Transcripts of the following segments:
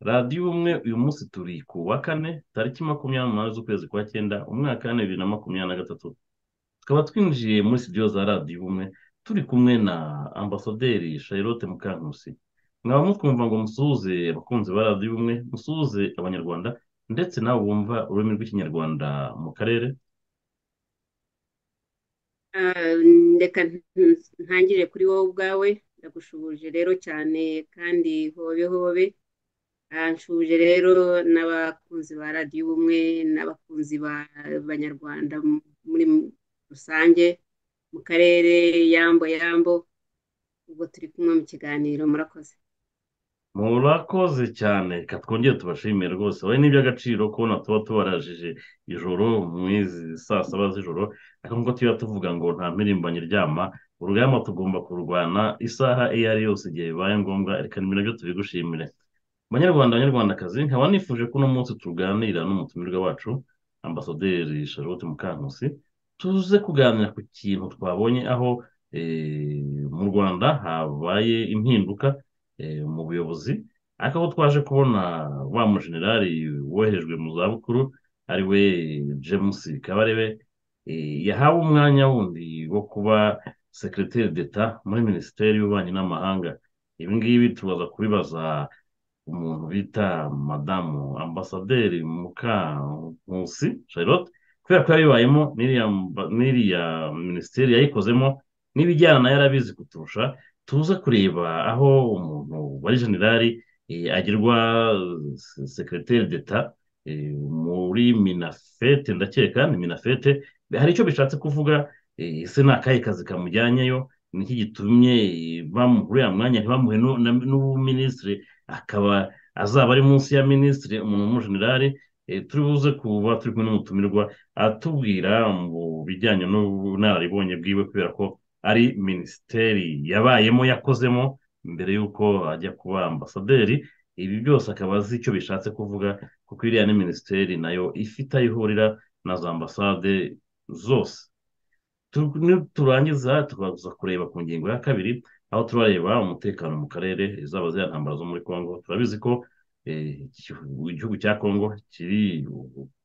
radiyo ubumwe uyu munsi turi ku wa kane tariki makumyabiri n'umunani z'ukwezi kwa cyenda umwaka wa bibiri na makumyabiri na gatatu tukaba twinjiye muri sitidiyo za radiyo ubumwe turi kumwe na ambasaderi charlotte mukankusi mwaba mutwumva ngo musuhuze abakunzi ba radiyo ubumwe musuhuze abanyarwanda ndetse nawe wumva ururimi rw'ikinyarwanda mu karere Ah, reka ntu- ntangire kuri wowe ubwawe ndagushubuje rero cyane kandi hobe hobe Ah, nshubuje rero n'abakunzi ba radiyo ubumwe n'abakunzi ba banyarwanda m- muri rusange mu karere yambo yambo ubwo turi kumwe mu kiganiro murakoze murakoze cyane reka twongere tubashimire rwose wowe ni iby'agaciro kubona tuba tubarajije ijoro mu izi saa saba z'ijoro ariko nk'uko tuba tuvuga ngo nta mpirimbanyi iryama urugamba tugomba kururwana isaha iyo ari yose igihe bibaye ngombwa reka ni nabyo tubigushimire banyarwanda banyarwandakazi nkaba nifuje ko uno munsi tuganira n'umutumirwa wacu ambasaderi charlotte mukankusi tuze kuganira ku kintu twabonye aho eh, mu rwanda habaye impinduka eh, mu buyobozi ariko aho twaje kubona wa mujenerali woherejwe mu zabukuru ari we james kabarebe eh, yahawe umwanya wundi wo kuba secretaire d'etat muri minisiteri y'ububanyi n'amahanga ibi ngibi tubaza kubibaza umuntu bita madamu ambasaderi mukankusi charlotte kubera ko yabibayemo n'iriya mba- n'iriya minisiteri yayikozemo n'ibijyana nayo yarabizi kuturusha tuza kureba aho umuntu wari generali eh, agirwa se- secretaire d'etat eh, muri minafete ndakeka ni minafete hari icyo bishatse kuvuga eh, ese ni akahe kazi kamujyanyeyo niki gitumye eh, bamuha uriya mwanya ntibamuhe nu- na- n'ubuminisitiri akaba azaba ari munsi ya minisitiri umuntu w'umujenerali eh, turi buze kuba turi kumwe n'umutumirwa atubwira mu bijyanye n'ubunararibonye bwiwe kubera ko ari minisiteri yabayemo yakozemo mbere y'uko ajya kuba ambasaderi ibi byose akaba azi icyo bishatse kuvuga kuko iriya ni minisiteri nayo ifite aho ihurira na za ambasade zose tu- niturangiza tukaza kureba ku ngingo ya kabiri aho turareba umutekano mu karere izaba ziriya ntambara zo muri congo turabizi ko eh, igihu- igihugu cya congo kiri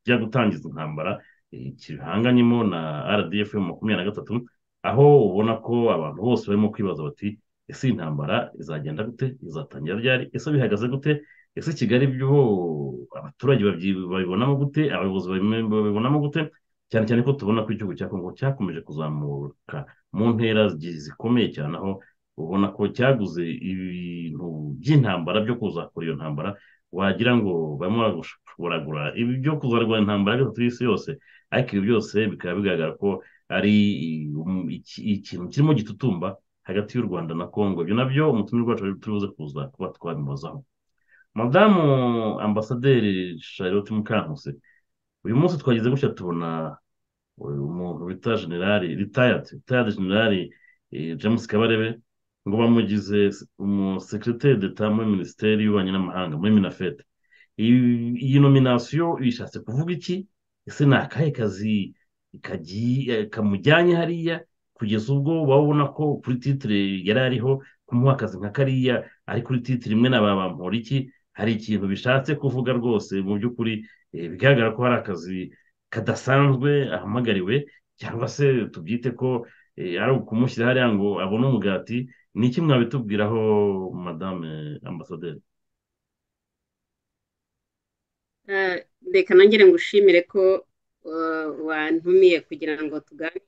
kijya gutangiza intambara eh, gihanganyemo na rdf makumyabiri na gatatu aho ubona ko abantu bose barimo kwibaza bati ese iyi ntambara izagenda gute izatangira ryari ese bihagaze gute ese kigali byo abaturage babyi- babibonamo gute abayobozi babime- babibonamo gute cyane cyane ko tubona ko igihugu cya Kongo cyakomeje kuzamuka mu ntera zi- zikomeye cyane aho ubona ko cyaguze ibintu by'intambara byo kuzakora iyo ntambara wagira ngo barimo baragura ibi byo kuzarwanya intambara ya gatatu y'isi yose ariko ibi byose bikaba bigaragara ko ari um, iki- ikintu kirimo gitutumba hagati y'u Rwanda na Kongo ibyo nabyo umutumirwa wacu turi buze kuza kuba twabimubazaho madamu ambasaderi Charlotte Mukankusi uyu munsi twagize gutya tubona uyu muntu bita generali retired retired generali eh, James Kabarebe ngo bamugize umusekreteri d'etat muri minisiteri y'ububanyi n'amahanga muri minafete iyi iyi nominasiyo bishatse kuvuga iki ese ni akahe kazi kagiye kamujyanye hariya kugeza ubwo babona ko kuri titire yari ariho kumuha akazi nka kariya ari kuri titire imwe na ba bamporiki hari ikintu bishatse kuvuga rwose mu by'ukuri eh, bigaragara ko hari akazi kadasanzwe ahamagariwe cyangwa se tubyite ko eh, ari ukumushyira hariya ngo abone umugati ni iki mwabitubwiraho madame ambasaderi Ah, reka nongere ngushimire ko ah, wantumiye kugira ngo tuganire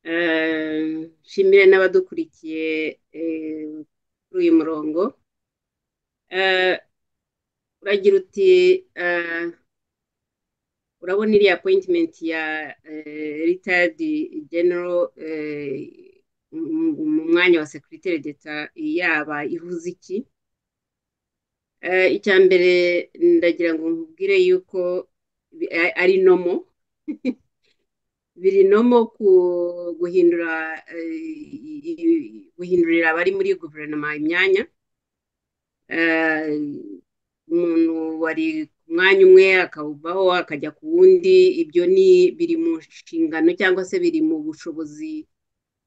Eh, nshimire n'abadukurikiye eh, kuri uyu murongo Eh, uragira uti eh, urabona iriya appointment ya eh, retired general eh, mu mu mwanya wa secrétaire d'etat yaba ivuze iki Eh, icya mbere ndagira ngo nkubwire yuko bi- a- ari nomo birinomo ku- guhindura eh, i- i- guhindurira abari muri guverinoma imyanya Eh, umuntu wari ku mwanya umwe akawuvaho akajya ku wundi ibyo ni biri mu nshingano cyangwa se biri mu bushobozi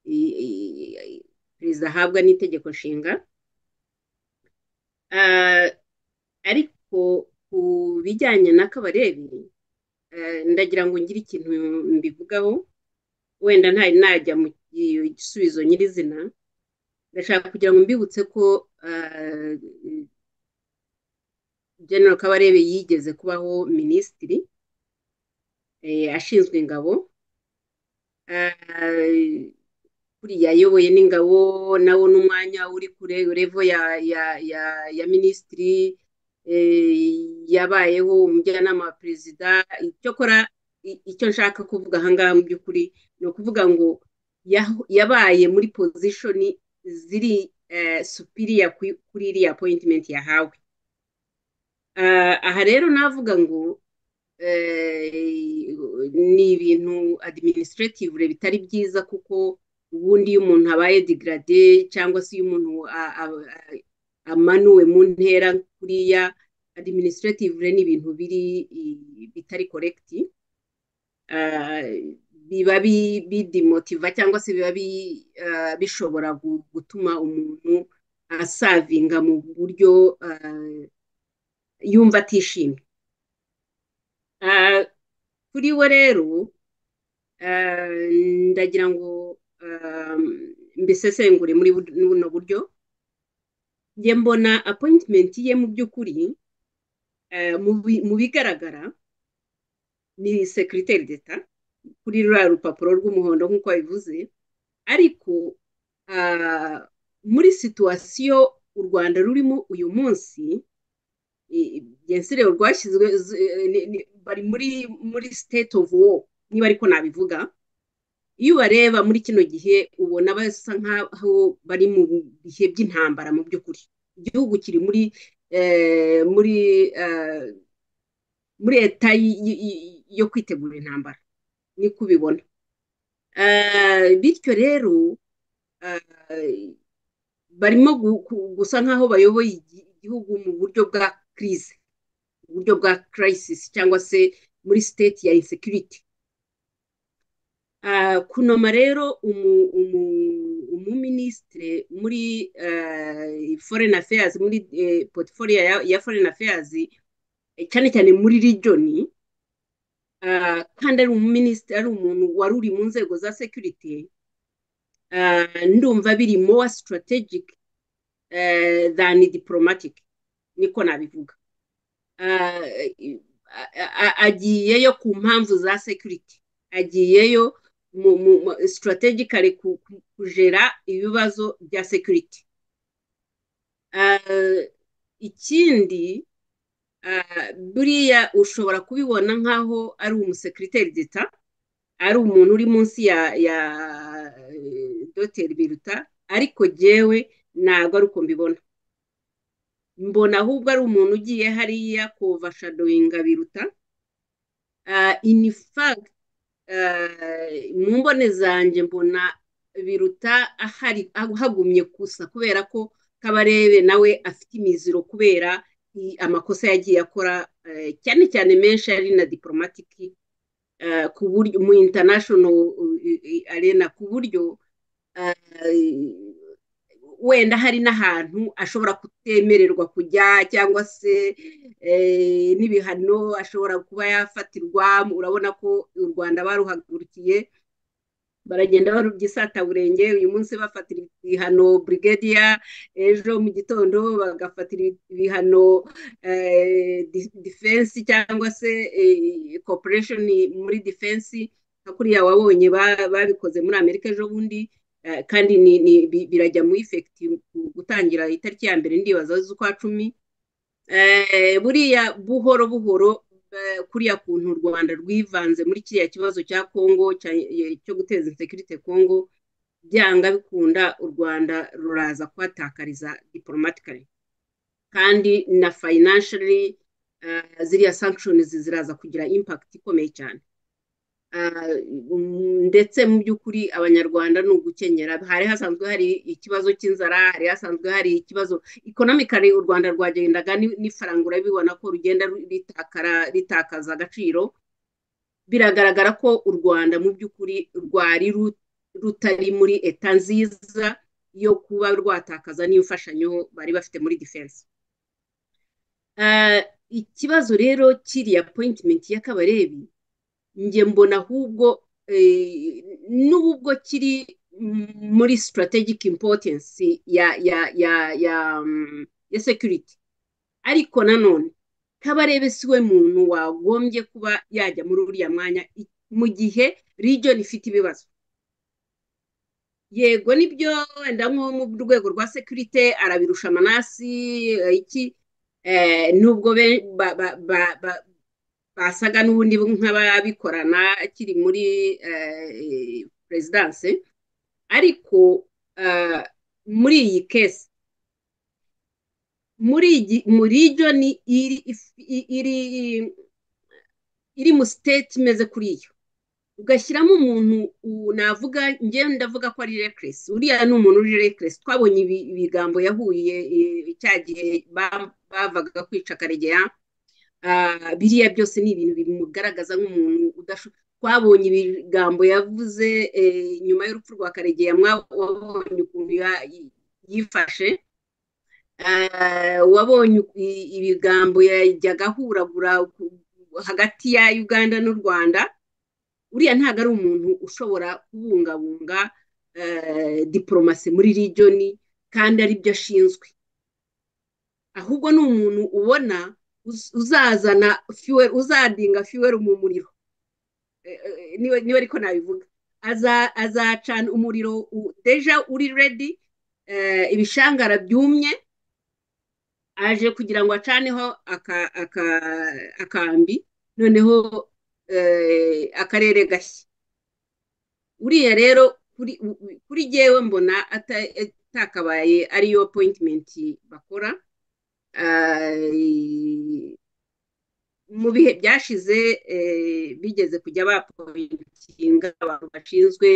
i- i- i- perezida ahabwa n'itegeko nshinga Eh, ariko ku bijyanye n'akabarebe ndagira ngo ngire ikintu mbivugaho wenda ntari najya mu gisubizo nyirizina ndashaka kugira ngo mbibutse ko general kabarebe yigeze kubaho minisitiri ashinzwe ingabo kuriya ayoboye n'ingabo nawo n'umwanya uri kure revo ya minisitiri yabayeho umujyanama wa perezida icyakora icyo nshaka kuvuga ahangaha mu by'ukuri ni ukuvuga ngo yabaye muri pozishoni ziri supiriya kuri iriya apoyintimenti yahawe aha rero navuga ngo ni ibintu adiministrativu bitari byiza kuko ubundi iyo umuntu abaye digarade cyangwa se iyo umuntu amanuwe mu ntera kuriya adiministrativu ni ibintu biri bitari korekiti biba bidimotiva cyangwa se biba bishobora gutuma umuntu asavinga mu buryo yumva atishimye kuri we rero ndagira ngo mbisesengure muri buno buryo njye mbona apoyitimenti ye mu by'ukuri mu bigaragara ni sekiriteri d'eta kuri ruriya rupapuro rw'umuhondo nk'uko babivuze ariko muri situwasiyo u rwanda rurimo uyu munsi gensire rwashyizwe bari muri muri siteti ofu wo niba ariko nabivuga iyo ubareba muri kino gihe ubona basa nk'aho bari mu bihe by'intambara mu by'ukuri igihugu kiri muri muri muri leta yo kwitegura intambara niko ubibona bityo rero barimo gusa nk'aho bayoboye igihugu mu buryo bwa kirize mu buryo bwa kirayisisi cyangwa se muri siteti ya insekiriti kunoma rero umuminisitire muri foreni afayazi muri potiforiya ya foreni afayazi cyane cyane muri regioni kandi ari umuminisitiri ari umuntu wari uri mu nzego za security ndumva biri more strategic than diplomatic niko nabivuga agiyeyo ku mpamvu za security agiyeyo strategically kujera ibibazo bya security ikindi buriya ushobora kubibona nk'aho ari umusekiriteri d'eta ari umuntu uri munsi ya ya doteri biruta ariko jyewe ntabwo ari uko mbibona mbona ahubwo ari umuntu ugiye hariya kovashadoyinga biruta inifaga mu mbone zanjye mbona biruta hagumye gusa kubera ko kabarebe nawe afite imiziro kubera amakosa yagiye akora cyane cyane menshi ari na diporomatiki ku buryo mu international arena ku buryo wenda hari n'ahantu ashobora kutemererwa kujya cyangwa se n'ibihano ashobora kuba yafatirwa urabona ko u rwanda baruhagurukiye baragenda barubyisatabulenge uyu munsi bafatira ibihano burigadiya ejo mu gitondo bagafatira ibihano defense cyangwa se corporation muri defense nka kuriya wabonye babikoze muri amerika ejo bundi kandi birajya mu ifekiti gutangira itariki ya mbere ndibaza z'ukwa cumi buriya buhoro buhoro kuriya kuntu u rwanda rwivanze muri kiriya kibazo cya kongo cyo guteza insekirite kongo byanga bikunda u rwanda ruraza kuhatakariza diporomatikari kandi na fayinanshari ziriya sankishoni ziraza kugira impakiti ikomeye cyane ndetse mu by'ukuri abanyarwanda ni ugukenyera hari hasanzwe hari ikibazo cy'inzara hari hasanzwe hari ikibazo ikonomikari u rwanda rwagendaga n'ifaranga urabibona ko rugenda ritakaza agaciro biragaragara ko u rwanda mu by'ukuri rwari rutari muri eta nziza yo kuba rwatakaza n'iyo mfashanyo bari bafite muri defense Ah, ikibazo rero kiriya appointment y'akabarebi njye mbona ahubwo eh, n'ubwo kiri muri strategic importance ya ya ya ya mm, ya security ariko nanone kabarebe si we muntu wagombye kuba yajya muri uriya mwanya i- mu gihe region ifite ibibazo yego nibyo wenda nko mu rwego rwa sekirite arabirusha amanasi eh, iki eh, nubwo be- ba- ba- ba- ba- basaga n'ubundi nk'ababikorana akiri muri eh, perezidanse ariko eh, muri iyi kesi muri iyi muri joni iri iri iri mu siteti imeze kuri yo ugashyiramo umuntu u- navuga njye ndavuga ko ari reckless uriya ni umuntu uri reckless twabonye ibi- ibigambo yahuye e, cya gihe ba- bavaga kwica karegeya Ah, biriya byose ni ibintu bimugaragaza nk'umuntu udasho twabonye ibigambo yavuze e, nyuma y'urupfu rwa karegeya mwa- wabonye ukuntu ya- yifashe Ah, wabonye uku- i- ibigambo yajyaga ahuragura ku- hagati ya Uganda n'u Rwanda uriya ntabwo ari umuntu ushobora kubungabunga eh, diporomasi muri regioni kandi aribyo ashinzwe ahubwo ni umuntu ubona uz- uzazana fuel uzadinga fuel mu muriro Eh, eh, niba niba ariko nabivuga Aza- azacana umuriro u- deja uri ready eh, ibishangara byumye aje kugira ngo acaneho aka- aka- akambi noneho eh, akarere gashya uriya rero kuri u- u- kuri jyewe mbona ata- atakabaye ariyo appointment bakora Ah, mu bihe byashize eh, bigeze kujya bapointinga abantu bashinzwe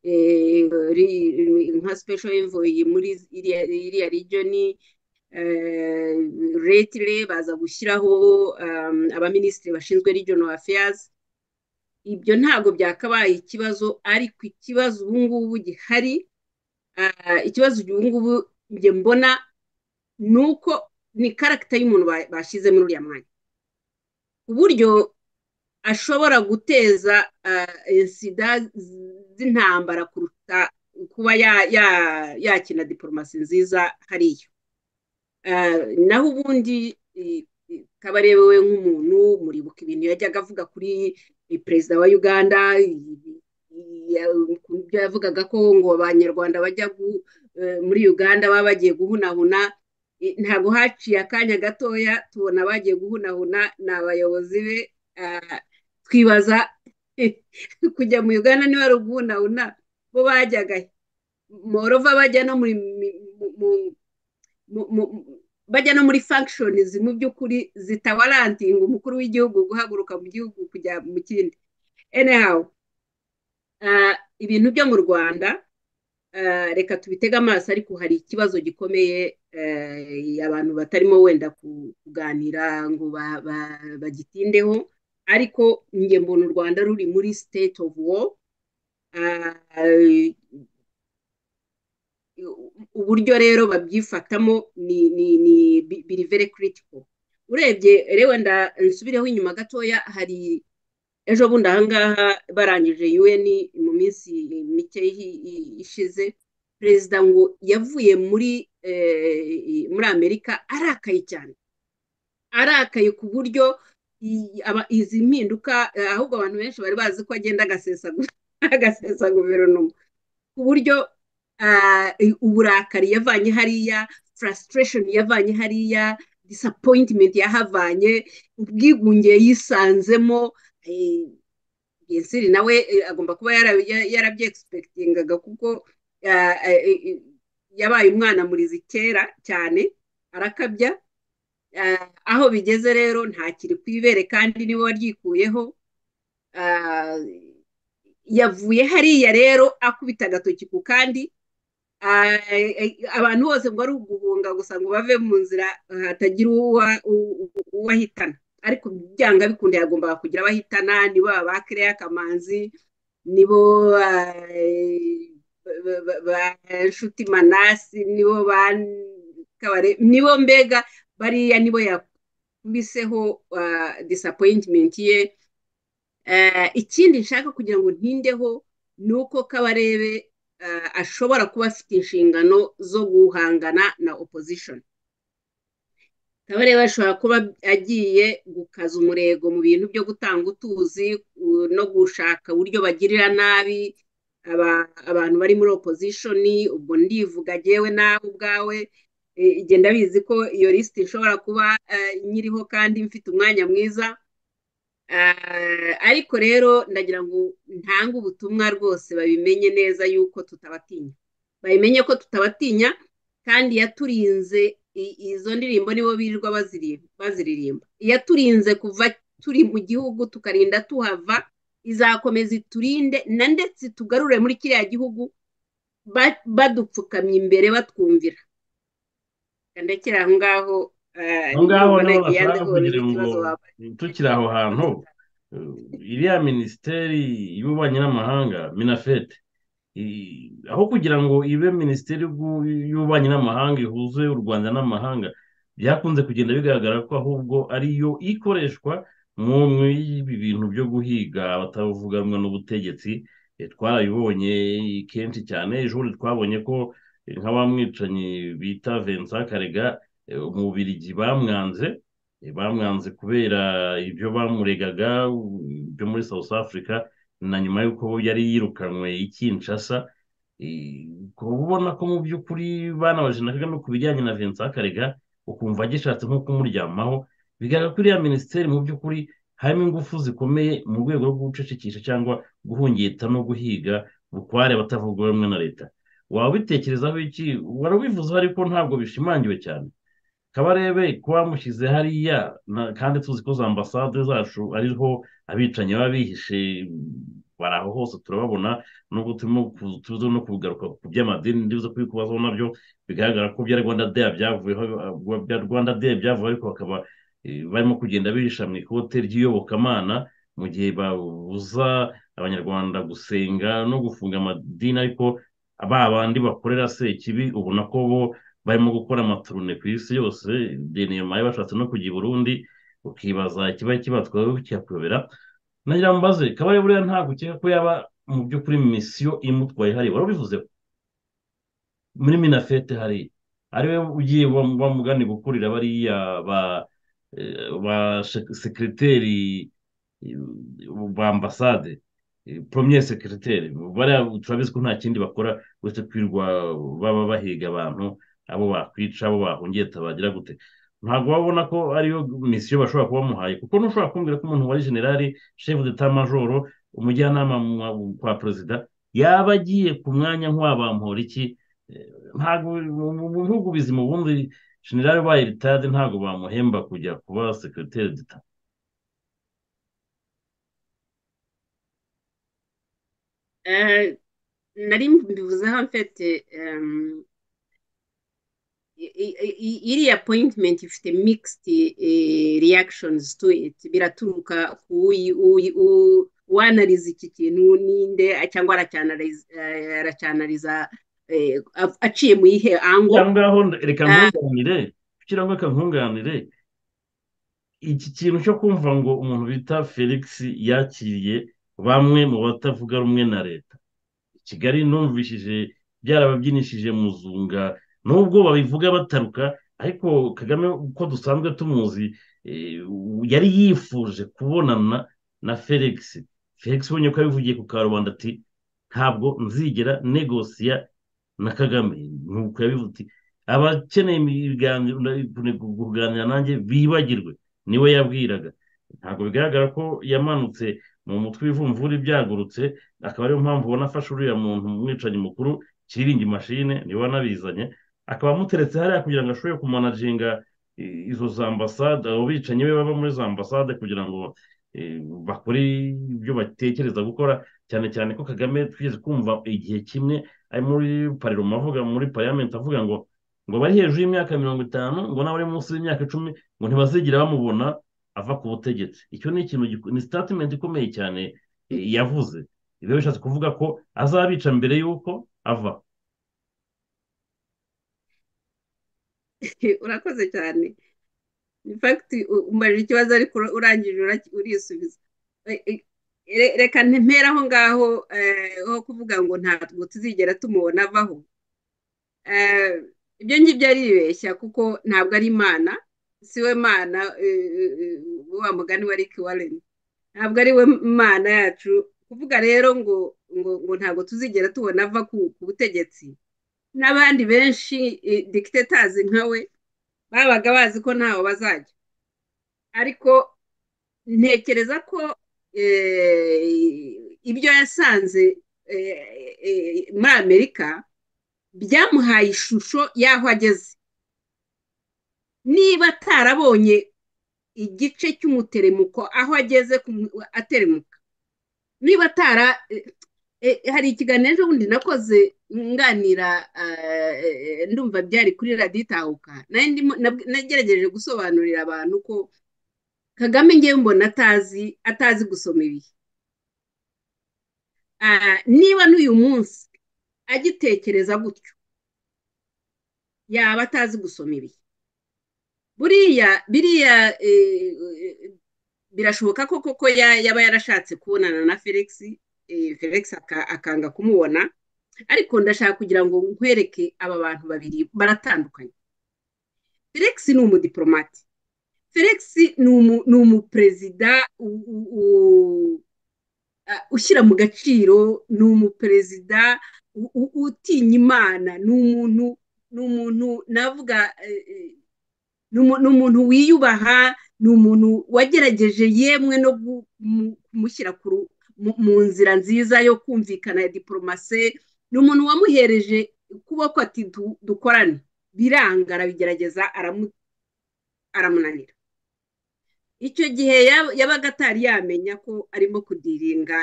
eh, ri- nka special envoy muri iriya iriya region eh, retire baza gushyiraho um, abaminisitiri bashinzwe regional affairs ibyo ntabwo byakabaye ikibazo ariko ikibazo ubu ngubu gihari ah, ikibazo ubu ngubu njye mbona ni uko ni karagita y'umuntu ba- bashyize muri uriya mwanya ku buryo ashobora guteza ah, insida z'intambara kuruta kuba ya- ya- yakina diporomasi nziza hariya Ah, naho ubundi i- i- kabarebe we nk'umuntu muribuka ibintu yajyaga avuga kuri i- perezida wa uganda i- i- ya- ku byo yavugaga ko ngo abanyarwanda bajya gu- eh, muri uganda baba bagiye guhunahuna I- ntabwo haciye akanya gatoya tubona bagiye guhunahuna ni abayobozi be Ah, twibaza kujya mu uganda niba ari uguhunahuna bo bajyaga he? morova bajya no muri mi- mu- mu- mu- mu- mu- bajya no muri functions mu by'ukuri zitawarantinga umukuru w'igihugu guhaguruka mu gihugu kujya mu kindi anyhow ah, ibintu byo mu rwanda ah, reka tubitege amaso ariko hari ikibazo gikomeye eh, abantu batarimo wenda ku- kuganira ngo ba- ba- bagitindeho ariko njye mbona u rwanda ruri muri state of war ah, uburyo rero babyifatamo ni ni ni bi- biri very critical urebye rero wenda nsubireho inyuma gatoya hari ejo bundi ahangaha barangije UN mu minsi mike hi- hi- ishize perezida ngo yavuye muri eh, muri Amerika arakaye cyane arakaye ku buryo i- aba- izi mpinduka eh, ahubwo abantu benshi bari bazi ko agenda agasesa gu- agasesa guverinoma ku buryo ah, uburakari yavanye hariya frustration yavanye hariya disappointment yahavanye ubwigunge yisanzemo eh, Gensiri nawe eh, agomba kuba yara- ya- yarabyegispektingaga kuko ah, eh, eh, yabaye umwana murizi kera cyane arakabya Ah, aho bigeze rero ntakiri ku ibere kandi niwe waryikuyeho Ah, yavuye hariya rero akubita agatoki ku kandi Ah, eh, abantu bose ngo ari uguhunga gusa ngo bave mu nzira ah, hatagira uwa- u- u- uwahitana ariko byanga bikunda yagombaga kugira abahitana nibo ba Claire Kamanzi nibo ah, eh, ba ba- ba- Nshuti Manasi nibo ba Kabare nibo mbega bariya nibo ya- biseho disappointment ye ikindi nshaka kugira ngo ntindeho ni uko kabarebe ashobora kuba afite inshingano zo guhangana na opposition kabarebe ashobora kuba agiye gukaza umurego mu bintu byo gutanga utuzi no gushaka uburyo bagirira nabi abantu bari muri opposition ubwo ndivuga agewe nawe ubwawe igenda bizi ko iyo lisiti ishobora kuba nyiriho kandi mfite umwanya mwiza ariko rero ndagira ngo ntange ubutumwa rwose babimenye neza yuko tutabatinya babimenye ko tutabatinya kandi yaturinze izo ndirimbo nibo birirwa baziririmba yaturinze kuva turi mu gihugu tukarinda tuhava izakomeza iturinde na ndetse tugarure muri kiriya gihugu badupfukamye imbere batwumvira ndakira aho ngaho aho ngaho niho bashaka kugira ngo tukiri aho hantu iriya minisiteri y'ububanyi n'amahanga minafete aho kugira ngo ibe minisiteri y'ububanyi n'amahanga ihuze u rwanda n'amahanga byakunze kugenda bigaragara ko ahubwo ariyo ikoreshwa mu y'ibi bintu byo guhiga abatavuga rumwe n'ubutegetsi twarabibonye kenshi cyane ejo twabonye ko nk'abamwicanyi bita Vincent karega umubirigi bamwanze bamwanze kubera ibyo bamuregaga byo muri south africa na nyuma y'uko yari yirukanwe i kinshasa ubona ko mu by'ukuri banabaje na kagame ku bijyanye na Vincent karega ukumva agishatse nko kumuryamaho bigaragara ko iriya minisiteri mu by'ukuri harimo ingufu zikomeye mu rwego rwo gucecekisha cyangwa guhungita no guhiga bukware abatavuga rumwe na leta waba ubitekerezaho iki warabivuzeho ariko ntabwo bishimangiwe cyane kabarebe ko bamushyize hariya kandi tuzi ko za ambasade zacu ariho abicanyi baba bihishe bari aho hose turababona nubwo turimo tuzi no kugaruka ku by'amadini ndibuze kubikubazaho nabyo bigaragara ko bya rwanda deya byavuyeho rwanda deya byavuyeho ariko bakaba barimo kugenda bihisha mu ikote ry'iyobokamana mu gihe babuza abanyarwanda gusenga no gufunga amadini ariko ba bandi bakorera se ikibi ubona ko bo barimo gukora amaturune ku isi yose denemaye bashatse no kujya i burundi ukibaza ikiba kibatwaye kiyakuyobera nagira ngo mbaze kabare buriya ntabwo ukeka ko yaba mu by'ukuri misiyo imutwaye hariya wari ubivuze muri minafete hariya ariwe ugiye bamugani gukurira bariya ba ba sekiriteri ba ambasade poromye sekiriteri turabizi ko nta kindi bakora uretse kwirwa baba bahiga abantu abo bakwica abo bahungiye tabagira gute ntabwo babona ko ariyo misiyo bashobora kuba bamuhaye kuko ntushobora kumbwira ko umuntu wari generali shefu deta majoro umujyanama kwa perezida yaba agiye ku mwanya nk'uwabamuhora iki ntabwo mu bihugu bizima ubundi generale ubaye ritade ntabwo bamuhemba kujya kuba sekiriteri dita nari mbivuzeho mfite iriya apoyintimenti ifite migisiti reyakishonizi tu iti biraturuka ku uwanariza iki kintu ninde cyangwa aracyanariza aciye mu ihe ango ngaho reka nkunganire kugira ngo reka nkunganire iki kintu cyo kumva ngo umuntu bita felix yakiriye bamwe mu batavuga rumwe na leta kigali numvishije byarababyinishije muzunga nubwo babivuga bataruka ariko kagame uko dusanzwe tumuzi yari yifuje kubonana na felix felix ubonye ko yabivugiye ku karubanda ati ntabwo nzigera negosiya na kagame nuko yabivuze abakeneye kuganira nanjye bibagirwe niwe yabwiraga ntabwo bigaragara ko yamanutse mu mutwe w'ivumvura byagurutse akaba ariyo mpamvu ubona afashe uriya muntu umwicanyi mukuru kiriringi mashine niwe wanabizanye akaba amuteretse hariya kugira ngo ashobore kumanaginga izo za ambasade abo bicanyi be baba muri za ambasade kugira ngo bakore ibyo batekereza gukora cyane cyane ko kagame twigeze kumva igihe kimwe ari muri pariroma avuga muri pariyamenti avuga ngo ngo bari hejuru y'imyaka mirongo itanu ngo n'abari munsi y'imyaka icumi ngo ntibazigere bamubona ava ku butegetsi icyo ni ikintu ni sitatimenti ikomeye cyane yavuze biba bishatse kuvuga ko azabica mbere y'uko ava urakoze cyane in fact umubajije ikibazo ariko urangije urisubiza reka ntemera aho ngaho ho kuvuga ngo ntabwo tuzigera tumubona avaho ibyo ngibyo aribeshya kuko ntabwo ari imana si we mana wa mugani wa Rick Warren ntabwo ari we mana yacu kuvuga rero ngo ngo ngo ntabwo tuzigera tubona ava ku butegetsi n'abandi benshi dikitetazi nka we babaga bazi ko ntaho bazajya ariko ntekereza ko ibyo yasanze muri amerika byamuhaye ishusho y'aho ageze niba atarabonye igice cy'umuteremuko aho ageze ateremuka niba atara hari ikiganiro ejobundi nakoze nganira ndumva byari kuri raditahuka nagerageje gusobanurira abantu ko kagame ngewe mbona atazi atazi gusoma ibihe niba n'uyu munsi agitekereza gutyo yaba atazi gusoma ibihe buriya biriya birashoboka ko koko yaba yarashatse kubonana na felix felix akanga kumubona ariko ndashaka kugira ngo nkwereke aba bantu babiri baratandukanye felix ni umudiporomati felix ni umuperezida ushyira mu gaciro ni umuperezida utinya imana ni umuntu ni umuntu navuga ni umuntu wiyubaha ni umuntu wagerageje yemwe no kumushyira mu nzira nziza yo kumvikana ya diporomase ni umuntu wamuhereje ukuboko ati dukorane biranga arabigerageza aramunanira icyo gihe yabaga atari yamenya ko arimo kudiringa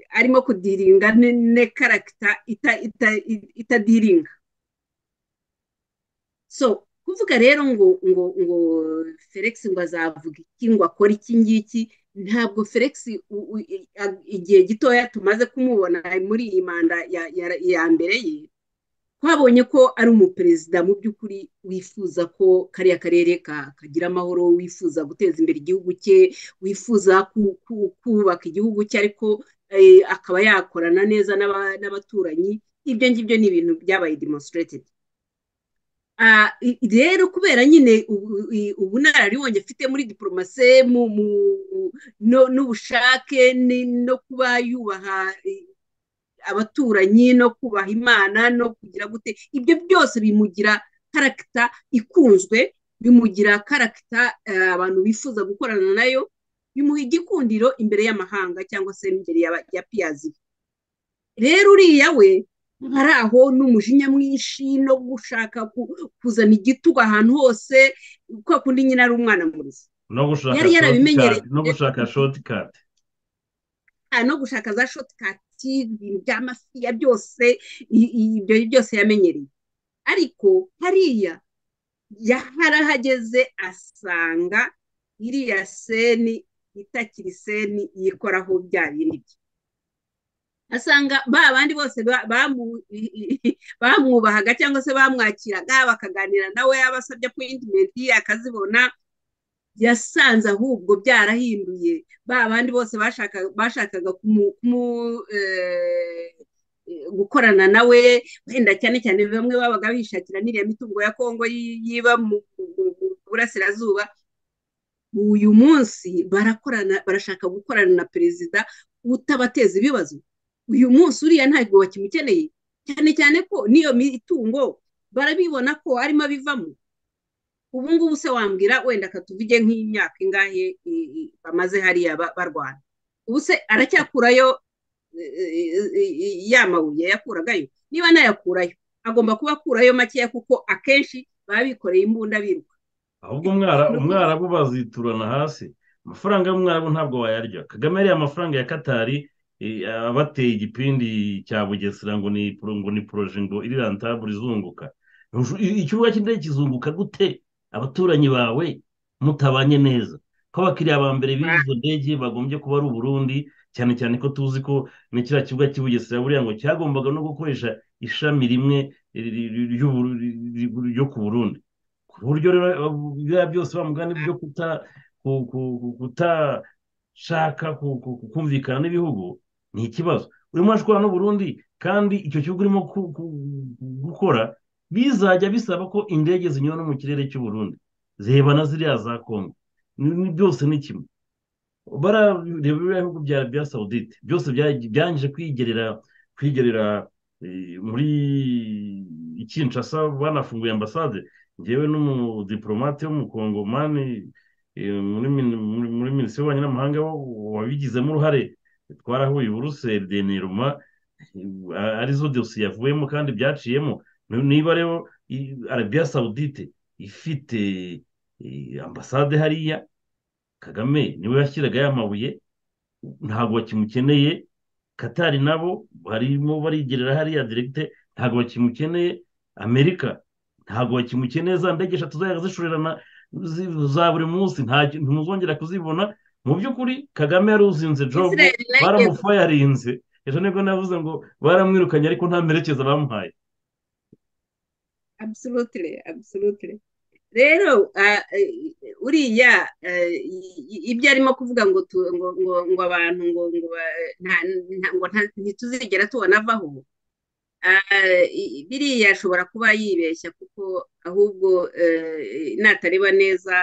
arimo kudiringa ne karagita itadiringa so kuvuga rero ngo ngo ngo felix ngo azavuga iki ngo akore iki ngiki ntabwo felix igihe gitoya tumaze kumubona muri iyi manda ya mbere ye twabonye ko ari umuperezida mu by'ukuri wifuza ko kariya karere kagira amahoro wifuza guteza imbere igihugu cye wifuza kubaka igihugu cye ariko akaba yakorana neza n'abaturanyi ibyo ngibyo ni ibintu byabaye demonstrated rero kubera nyine ubunararibonye afite muri diporomase n'ubushake no kuba yubaha abaturanyi no kubaha imana no kugira gute ibyo byose bimugira karagita ikunzwe bimugira karagita abantu bifuza gukorana nayo bimuha igikundiro imbere y'amahanga cyangwa se imbere ya piyazi rero uriya we hari aho n'umujinya mwinshi no gushaka kuzana igitugu ahantu hose kwa kundi nyine ari umwana murizi yari yarabimenyereye no gushaka shotikati no gushaka za shotikati ibintu bya mafiya byose ibyo byose yamenyereye ariko hariya yarahageze asanga iriya seni itakiri seni yikoraho bya bindi bye asanga ba bandi bose bamwubahaga cyangwa se bamwakiraga bakaganira nawe abasabye apoyintimenti akazibona yasanze ahubwo byarahinduye ba bandi bose bashakaga gukorana nawe wenda cyane cyane bamwe babaga bishakira n'iriya mitungo ya kongo yiba mu burasirazuba uyu munsi barakorana barashaka gukorana na perezida utabateza ibibazo uyu munsi uriya ntabwo bakimukeneye cyane cyane ko n'iyo mitungo barabibona ko arimo abivamo ubu ngubu se wambwira wenda akatuvuge nk'imyaka ingahe bamaze hariya barwana ubu se aracyakurayo ya mabuye yakuragayo niba nayakurayo agomba kuba akurayo makeya kuko akenshi baba bikoreye imbunda biruka ahubwo umwarabu baziturana hasi amafaranga y'umwarabu ntabwo wayarya kagame yariye amafaranga ya katari abateye igipindi cya bugesera ngo ni ngo ni poroje ngo irirantabure izunguka ikibuga cy'indege kizunguka gute abaturanyi bawe mutabanye neza ko abakiriya ba mbere b'izo ndege bagombye kuba ari uburundi cyane cyane ko tuzi ko ni kiriya kibuga cy'i bugesera buriya ngo cyagombaga no gukoresha ishami rimwe ryo ku burundi ku buryo rero biriya byose bamugana byo kuta ku- ku- ku- kutashaka ku- ku- ku- kumvikana n'ibihugu ni ikibazo urimo urashwana n'uburundi kandi icyo gihugu urimo ku- ku- gukora bizajya bisaba ko indege zinyura no mu kirere cy'uburundi ziheba na ziriya za kongo Ni- ni- byose ni kimwe barareba biriya bihugu bya arabiya sawudite byose bya- byangije kwigerera kwigerera eh, muri kinshasa banafunguye ambasade njyewe n'umudipolomate w'umukongomani eh, muri min- muri- muri minisitiri w'ububanyi n'amahanga wa- wabigizemo uruhare twarahuye buruseli deniruma eh, arizo dosiye yavuyemo kandi byaciyemo Ni- niba rero i- arabiya sawudite ifite eh, ambasade hariya kagame niwe yashyiraga ya mabuye ntabwo bakimukeneye katari nabo barimo barigerera hariya direkite ntabwo bakimukeneye amerika ntabwo bakimukeneye za ndege eshatu zajyaga zishorerana zi- za buri munsi ntacyo- ntimuzongera kuzibona mu by'ukuri kagame yaruzinze jobu israel nayo igiye ku- baramufayarinze ejo nibwo navuze ngo baramwirukanye ariko nta merekeza bamuhaye absolutely absolutely rero ah, eh, uriya eh, i- i- ibyo arimo kuvuga ngo tu- ngo ngo ngo abantu ngo ngo ba- nta- nta- ngo nta- ntituzigera tubona avaho Ah, i- biriya ashobora kuba yibeshya kuko ahubwo eh, natareba neza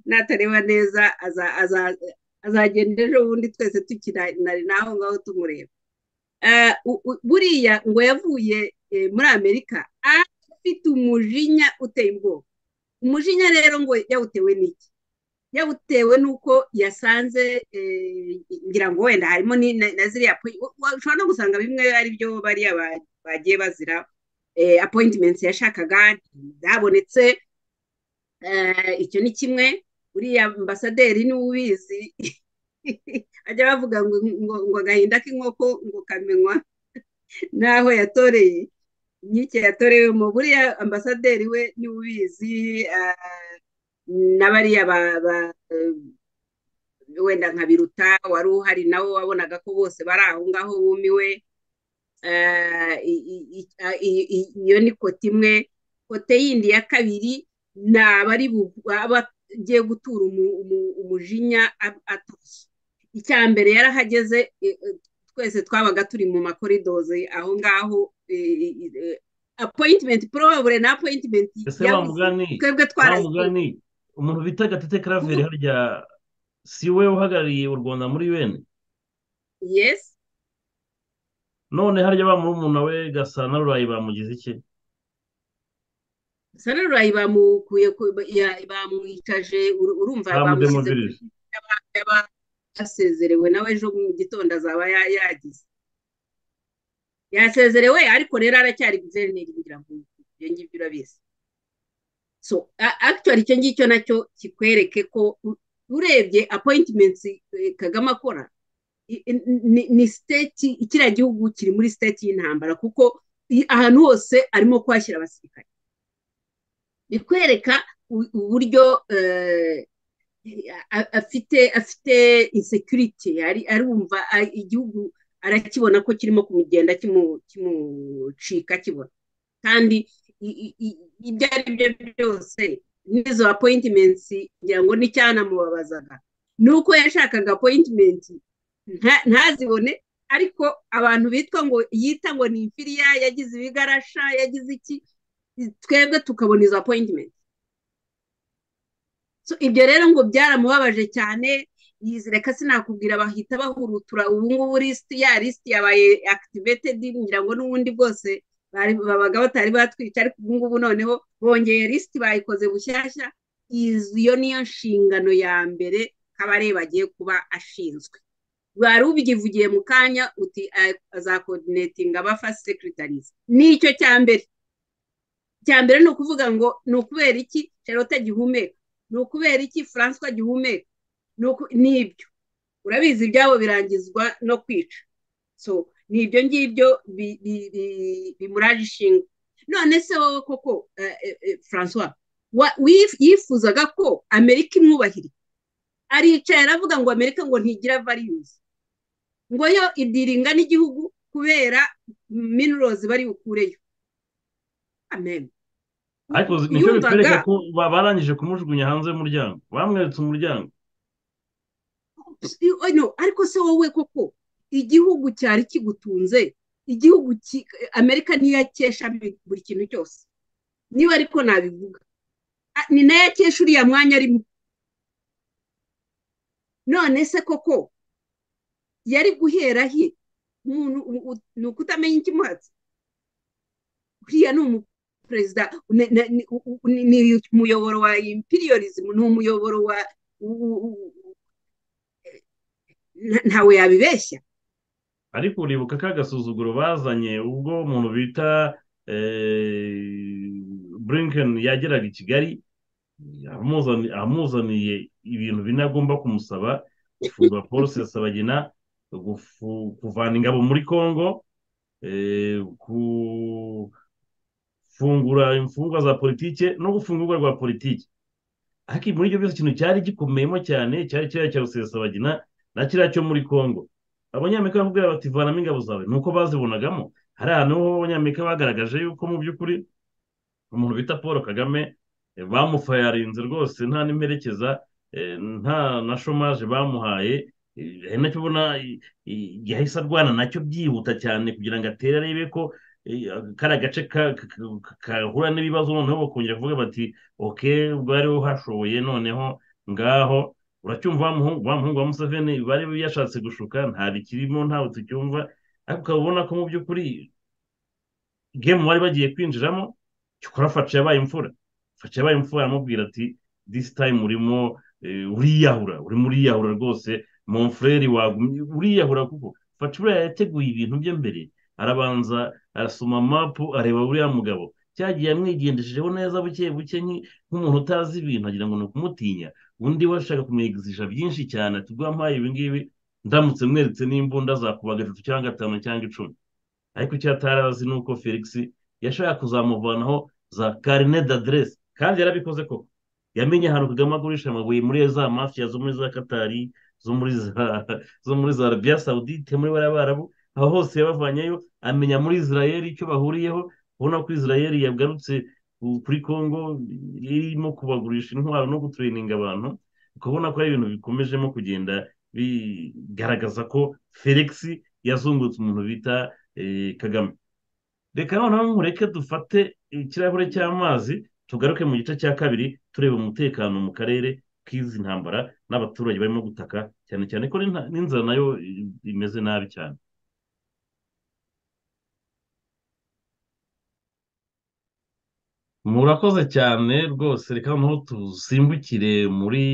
natareba neza aza- aza- azagenda ejo bundi twese tukinari naho ngaho tumureba Eh, u- u- buriya ngo yavuye eh, muri amerika afite umujinya uteye ubwoba umujinya rero ngo yawutewe n'iki yawutewe n'uko yasanze eh, ngira ngo wenda harimo ni- na na ziriya po- wa- wa- ushobora no gusanga bimwe ari byo bariya ba- bagiye bazira eh, appointments yashakaga zabonetse eh, icyo ni kimwe uriya ambasaderi niwe ubizi ajya bavuga ngo ngo ngo agahinda k'inkoko ngo kamenywa n'aho yatoreye inkike yatorewemo buriya ambasaderi we niwe ubizi ah, na bariya ba- ba- wenda nka biruta wari uhari nawe wabonaga ko bose bari aho ngaho bumiwe Eh, i- i- i- a- i- i- iyo ni kote imwe kote yindi ya kabiri ni abari bu- aba agiye gutura umu- umu- umujinya a- atashye icya mbere yarahageze eh, eh, twese twabaga turi mu makoridozi aho ngaho apoyitimenti porobure na apoyitimenti ese yabuze bamugani twebwe twarayikoreye bamugani umuntu bita gatete karaveri harya si we uhagarariye u rwanda muri yuweni yesi none harya ba murumuna we gasana rurayi bamugize iki sanarurayi bamukuye ku- ya- bamwicaje uru- urumva bamushyize kuri bamudemobilije yaba yasezerewe nawe ejo mu gitondo azaba ya- yagize yasezerewe ariko rero aracyari guverineri ngira ngo ibyo ngibyo urabizi so a- actually icyo ngicyo nacyo kikwereke ko u- urebye appointments eh, Kagame akora i- i- ni ni state kiriya gihugu kiri muri state y'intambara kuko i- ahantu hose arimo kuhashyira abasirikare bikwereka u- uburyo eh, a- afite afite insecurity ari arumva a- igihugu arakibona ko kirimo kumugenda kimu- kimucika kibona kandi i- i- i- ibyo ari byo byose n'izo appointments ngira ngo n'icyanamubabazaga ni uko yashakaga appointment nta- ntazibone ariko abantu bitwa ngo yita ngo ni infiriya yagize ibigarasha yagize iki twebwe tukabona izo appointment so ibyo rero ngo byaramubabaje cyane yizireka sinakubwira bahita bahurutura ubu ngubu lisiti ya lisiti yabaye activated ngira ngo n'ubundi bwose bari- babaga batari batwica ariko ubu ngubu noneho bongeye lisiti bayikoze bushyashya Iz- iyo niyo nshingano ya mbere kabarebe agiye kuba ashinzwe wari ubivugiye mu kanya uti "Ah, azakodinetinga abafasi sekiritarizi nicyo cya mbere icya mbere ni ukuvuga ngo ni ukubera iki Charlotte agihumeka ni ukubera iki François agihumeka ni uku- ni ibyo urabizi ibyabo birangizwa no kwica so ni ibyo ngibyo bi- bi- bi- bimuraje ishinga none se wowe koko eh, eh, eh, François wa- wif- yifuzaga ko Amerika imwubahiriye aricaye aravuga ngo Amerika ngo ntigira values ngo yo idiringa n'igihugu kubera minerals bari bukureyo amen ariko nicyo bitwereka ko ba- barangije kumujugunya hanze y'umuryango bamweretse umuryango I- no, ariko se wowe koko igihugu cyari kigutunze igihugu ki- amerika niyo yakesha bi- buri kintu cyose niba ariko nabivuga A- ni nayo yakesha uriya mwanya arimo none se koko yari guhera he umuntu u- u- ni ukutamenya ikimuhatse uriya ni umuperezida ne- ne- ni u- u- ni- ni umuyoboro wa imperialism ni umuyoboro wa u- u- u- u- nta- ntawe yabibeshya ariko uribuka ka gasuzuguro bazanye ubwo umuntu bita eh, blinken yageraga i kigali amuzani- amuzaniye ibintu bine agomba kumusaba gufungura polisi ya sabagina gufu- kuvana ingabo muri congo eh, gufungura imfungwa za politike no gufungurwa rwa politike ariko muri ibyo byose ikintu cyari gikomeyemo cyane cyari kiriya cya rusesabagina na kiriya cyo muri congo abanyamerika barakubwira bati vanamo ingabo zawe ni uko bazibonagamo hari ahantu ho abanyamerika bagaragaje yuko mu by'ukuri umuntu bita paul kagame eh, bamufayarinze rwose nta n'imperekeza eh, nta na shomaje bamuhaye eh, ari nacyo ubona eh, eh, yahise arwana nacyo byihuta cyane kugira ngo atere arebe ko eh, kariya gace ka- ka- ka- kahura n'ibibazo noneho bakongera kuvuga bati oke bwari hashoboye noneho ngaho uracyumva wa muhungu wa muhungu wa museveni bari yashatse gushuka nta bikirimo ntawe tucyumva ariko ukaba ubona ko mu by'ukuri gemu bari bagiye kwinjiramo cyokora faci yabaye imfura faci yabaye imfura aramubwira ati disi tayimu urimo eh, uriyahura urimo uriyahura rwose monfureri wagumye uriyahura kuko faci buriya yateguye ibintu bye mbere arabanza arasoma mapu areba buriya mugabo cyagiye amwigendeshejeho neza buke buke nki- nk'umuntu utazi ibintu agira ngo ni ukumutinya undi we ashaka kumwigisha byinshi cyane ati ubwo wampaye ibi ngibi ndamutse mweretse n'imbunda zakubaga eshatu cyangwa gatanu cyangwa icumi ariko icyo atari azi ni uko felix yashaka kuzamuvanaho za karine d'aderesi kandi yarabikoze koko yamenye ahantu kagame agurisha amabuye muri za mafiya zo muri za katari zo muri za zo muri za arabiya sawudite muri bariya barabu aho hose yabavanyeyo amenya muri israel icyo bahuriyeho ubona ko israel yagarutse ku- kuri congo irimo kubagurisha intwaro no gutureyininga abantu ukabona ko ari ibintu bikomejemo kugenda bigaragaza ko felix yazungutse umuntu bita eh, kagame reka noneho mureke dufate ikirahure cy'amazi tugaruke mu gice cya kabiri tureba umutekano mu karere k'izi ntambara n'abaturage barimo gutaka cyane cyane ko n'inta- n'inzara nayo i- imeze nabi cyane murakoze cyane rwose reka noneho dusimbukire muri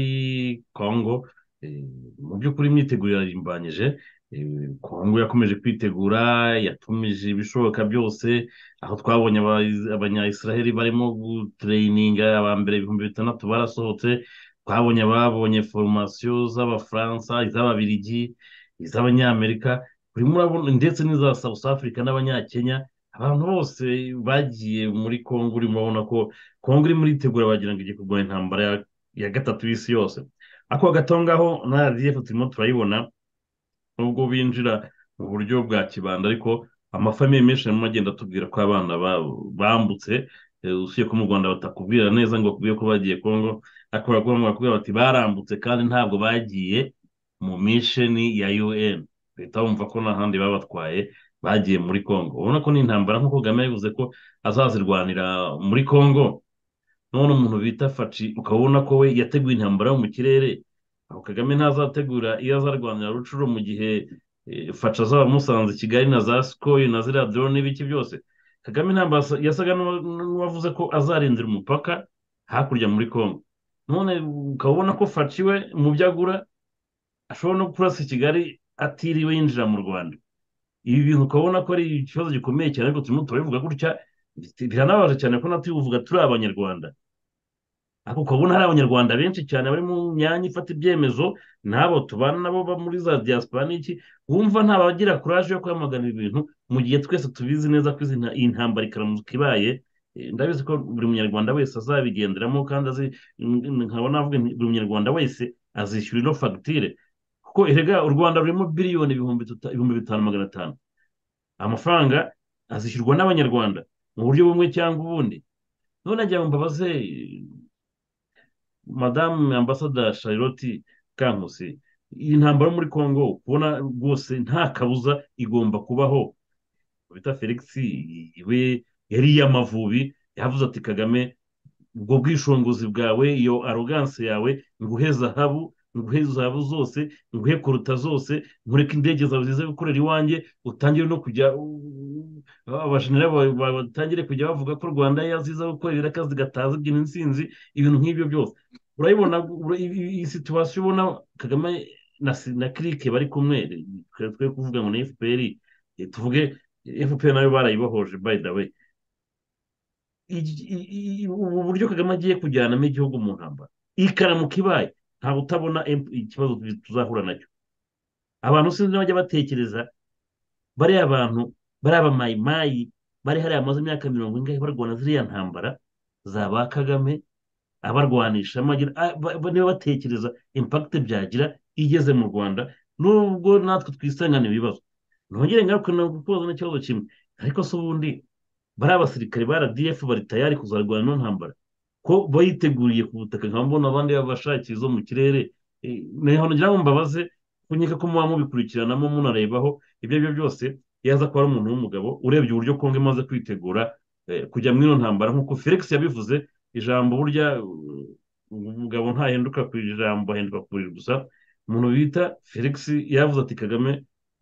kongo eh, mu by'ukuri imyiteguro irarimbanyije eh, kongo yakomeje kwitegura yatumije ibishoboka byose aho twabonye aba- abanyayisiraheli barimo gutureyininga aba mbere ibihumbi bitandatu barasohotse twabonye ababonye foromasiyo z'abafaransa iz'ababirigi iz'abanyamerika urimo urabona ndetse n'iza south africa n'abanyakenya abantu bose bagiye muri kongo urimo urabona ko kongo irimo iritegura bagira ngo igiye kurwanya intambara ya, ya gatatu y'isi yose ako gato ngaho na rdf turimo turayibona nubwo binjira mu buryo bwa kibanda ariko amafamiye menshi arimo agenda atubwira ko abana ba- bambutse eh, usibye ko mu rwanda batakubwira neza ngo bakubwire ko bagiye kongo ariko barakubwira bakubwira bati barambutse kandi ntabwo bagiye mu misheni ya un leta bumva ko nta handi babatwaye bagiye muri kongo urabona ko ni intambara nk'uko kagame yabivuze ko azazirwanira muri kongo none umuntu bita faci ukaba ubona ko we yateguye intambara yo mu kirere aho kagame ntazategura iyo azarwanira rucuro mu gihe eh, faca azaba amusanze i kigali na za sikoyi na ziriya dorone n'ibiki byose kagame ntabwo yasa- yasaga n'uwa- n'uwavuze ko azarindira umupaka hakurya muri congo none ukaba ubona ko faci we mu byo agura ashobora no kurasa i kigali atiriwe yinjira mu rwanda ibi bintu ukabona ko ari ikibazo gikomeye cyane ariko turimo turabivuga gutya bit- biranabaje cyane ko natwe tubivuga turi abanyarwanda ariko ukabona hari abanyarwanda benshi cyane bari mu myanya ifata ibyemezo n'abo tubana nabo ba muri za diaspora n'iki wumva nta bagira kuraje yo kwamagana ibi bintu mu gihe twese tubizi neza ko izi nta- iyi ntambara ikaramuka ibaye eh, ndabizi ko buri munyarwanda wese azabigenderamo kandi azi mm, nkaba navuga nti buri munyarwanda wese azishyura ino fagitire kuko erega u rwanda rurimo biliyoni ibihumbi tuta- ibihumbi bitanu magana atanu amafaranga azishyurwa n'abanyarwanda mu buryo bumwe cyangwa ubundi none njya mbabaze madamu ambasada charlotte kankusi iyi ntambara yo muri congo kubona rwose nta kabuza igomba kubaho bita felix iwe yari iy'amavubi yavuze ati kagame ubwo bwishingizi bwawe iyo aroganse yawe nguhe zahabu nguhe zahabu zose nguhe kuruta zose nkureke indege zawe zize gukorera iwanjye utangire no kujya abajenerali batangire kujya bavuga ko rwanda yaziza gukorera akazi gataza ibyina insinzi ibintu nk'ibyo byose urabibona iyi situwasiyo ubona kagame na kirike bari kumwe twe kuvuga ngo ni fpr tuvuge fpr nayo barayibohoje by the way ubu buryo kagame agiye kujyanamo igihugu mu ntambara ikaramu kibaye ntabwo utabona ikibazo tuzahura nacyo abantu sinzi n'abajya batekereza bariya bantu bariya bamayimayi bari hariya bamaze imyaka mirongo ingahe barwana ziriya ntambara za ba kagame abarwanisha niba batekereza impakite byagira igeze mu rwanda nubwo natwe twisangana ibibazo ntongere ngaruke kubaza n'ikibazo kimwe ariko se ubundi bari abasirikare ba rdf bari tayari kuzarwana no ntambara ko bayiteguriye ku butaka nkaba mbona abandi babashakiye izo mu kirere niho ngira ngo mbabaze kunyeka ko muba mubikurikiranamo munarebaho ibyo ari byo byose yaza kuba ari umuntu w'umugabo urebye uburyo kongo imaze kwitegura kujya muri iyo ntambara nk'uko felix yabivuze ijambo burya umugabo ntahinduka ku ijambo ahinduka ku buriri gusa umuntu bita felix yavuze ati kagame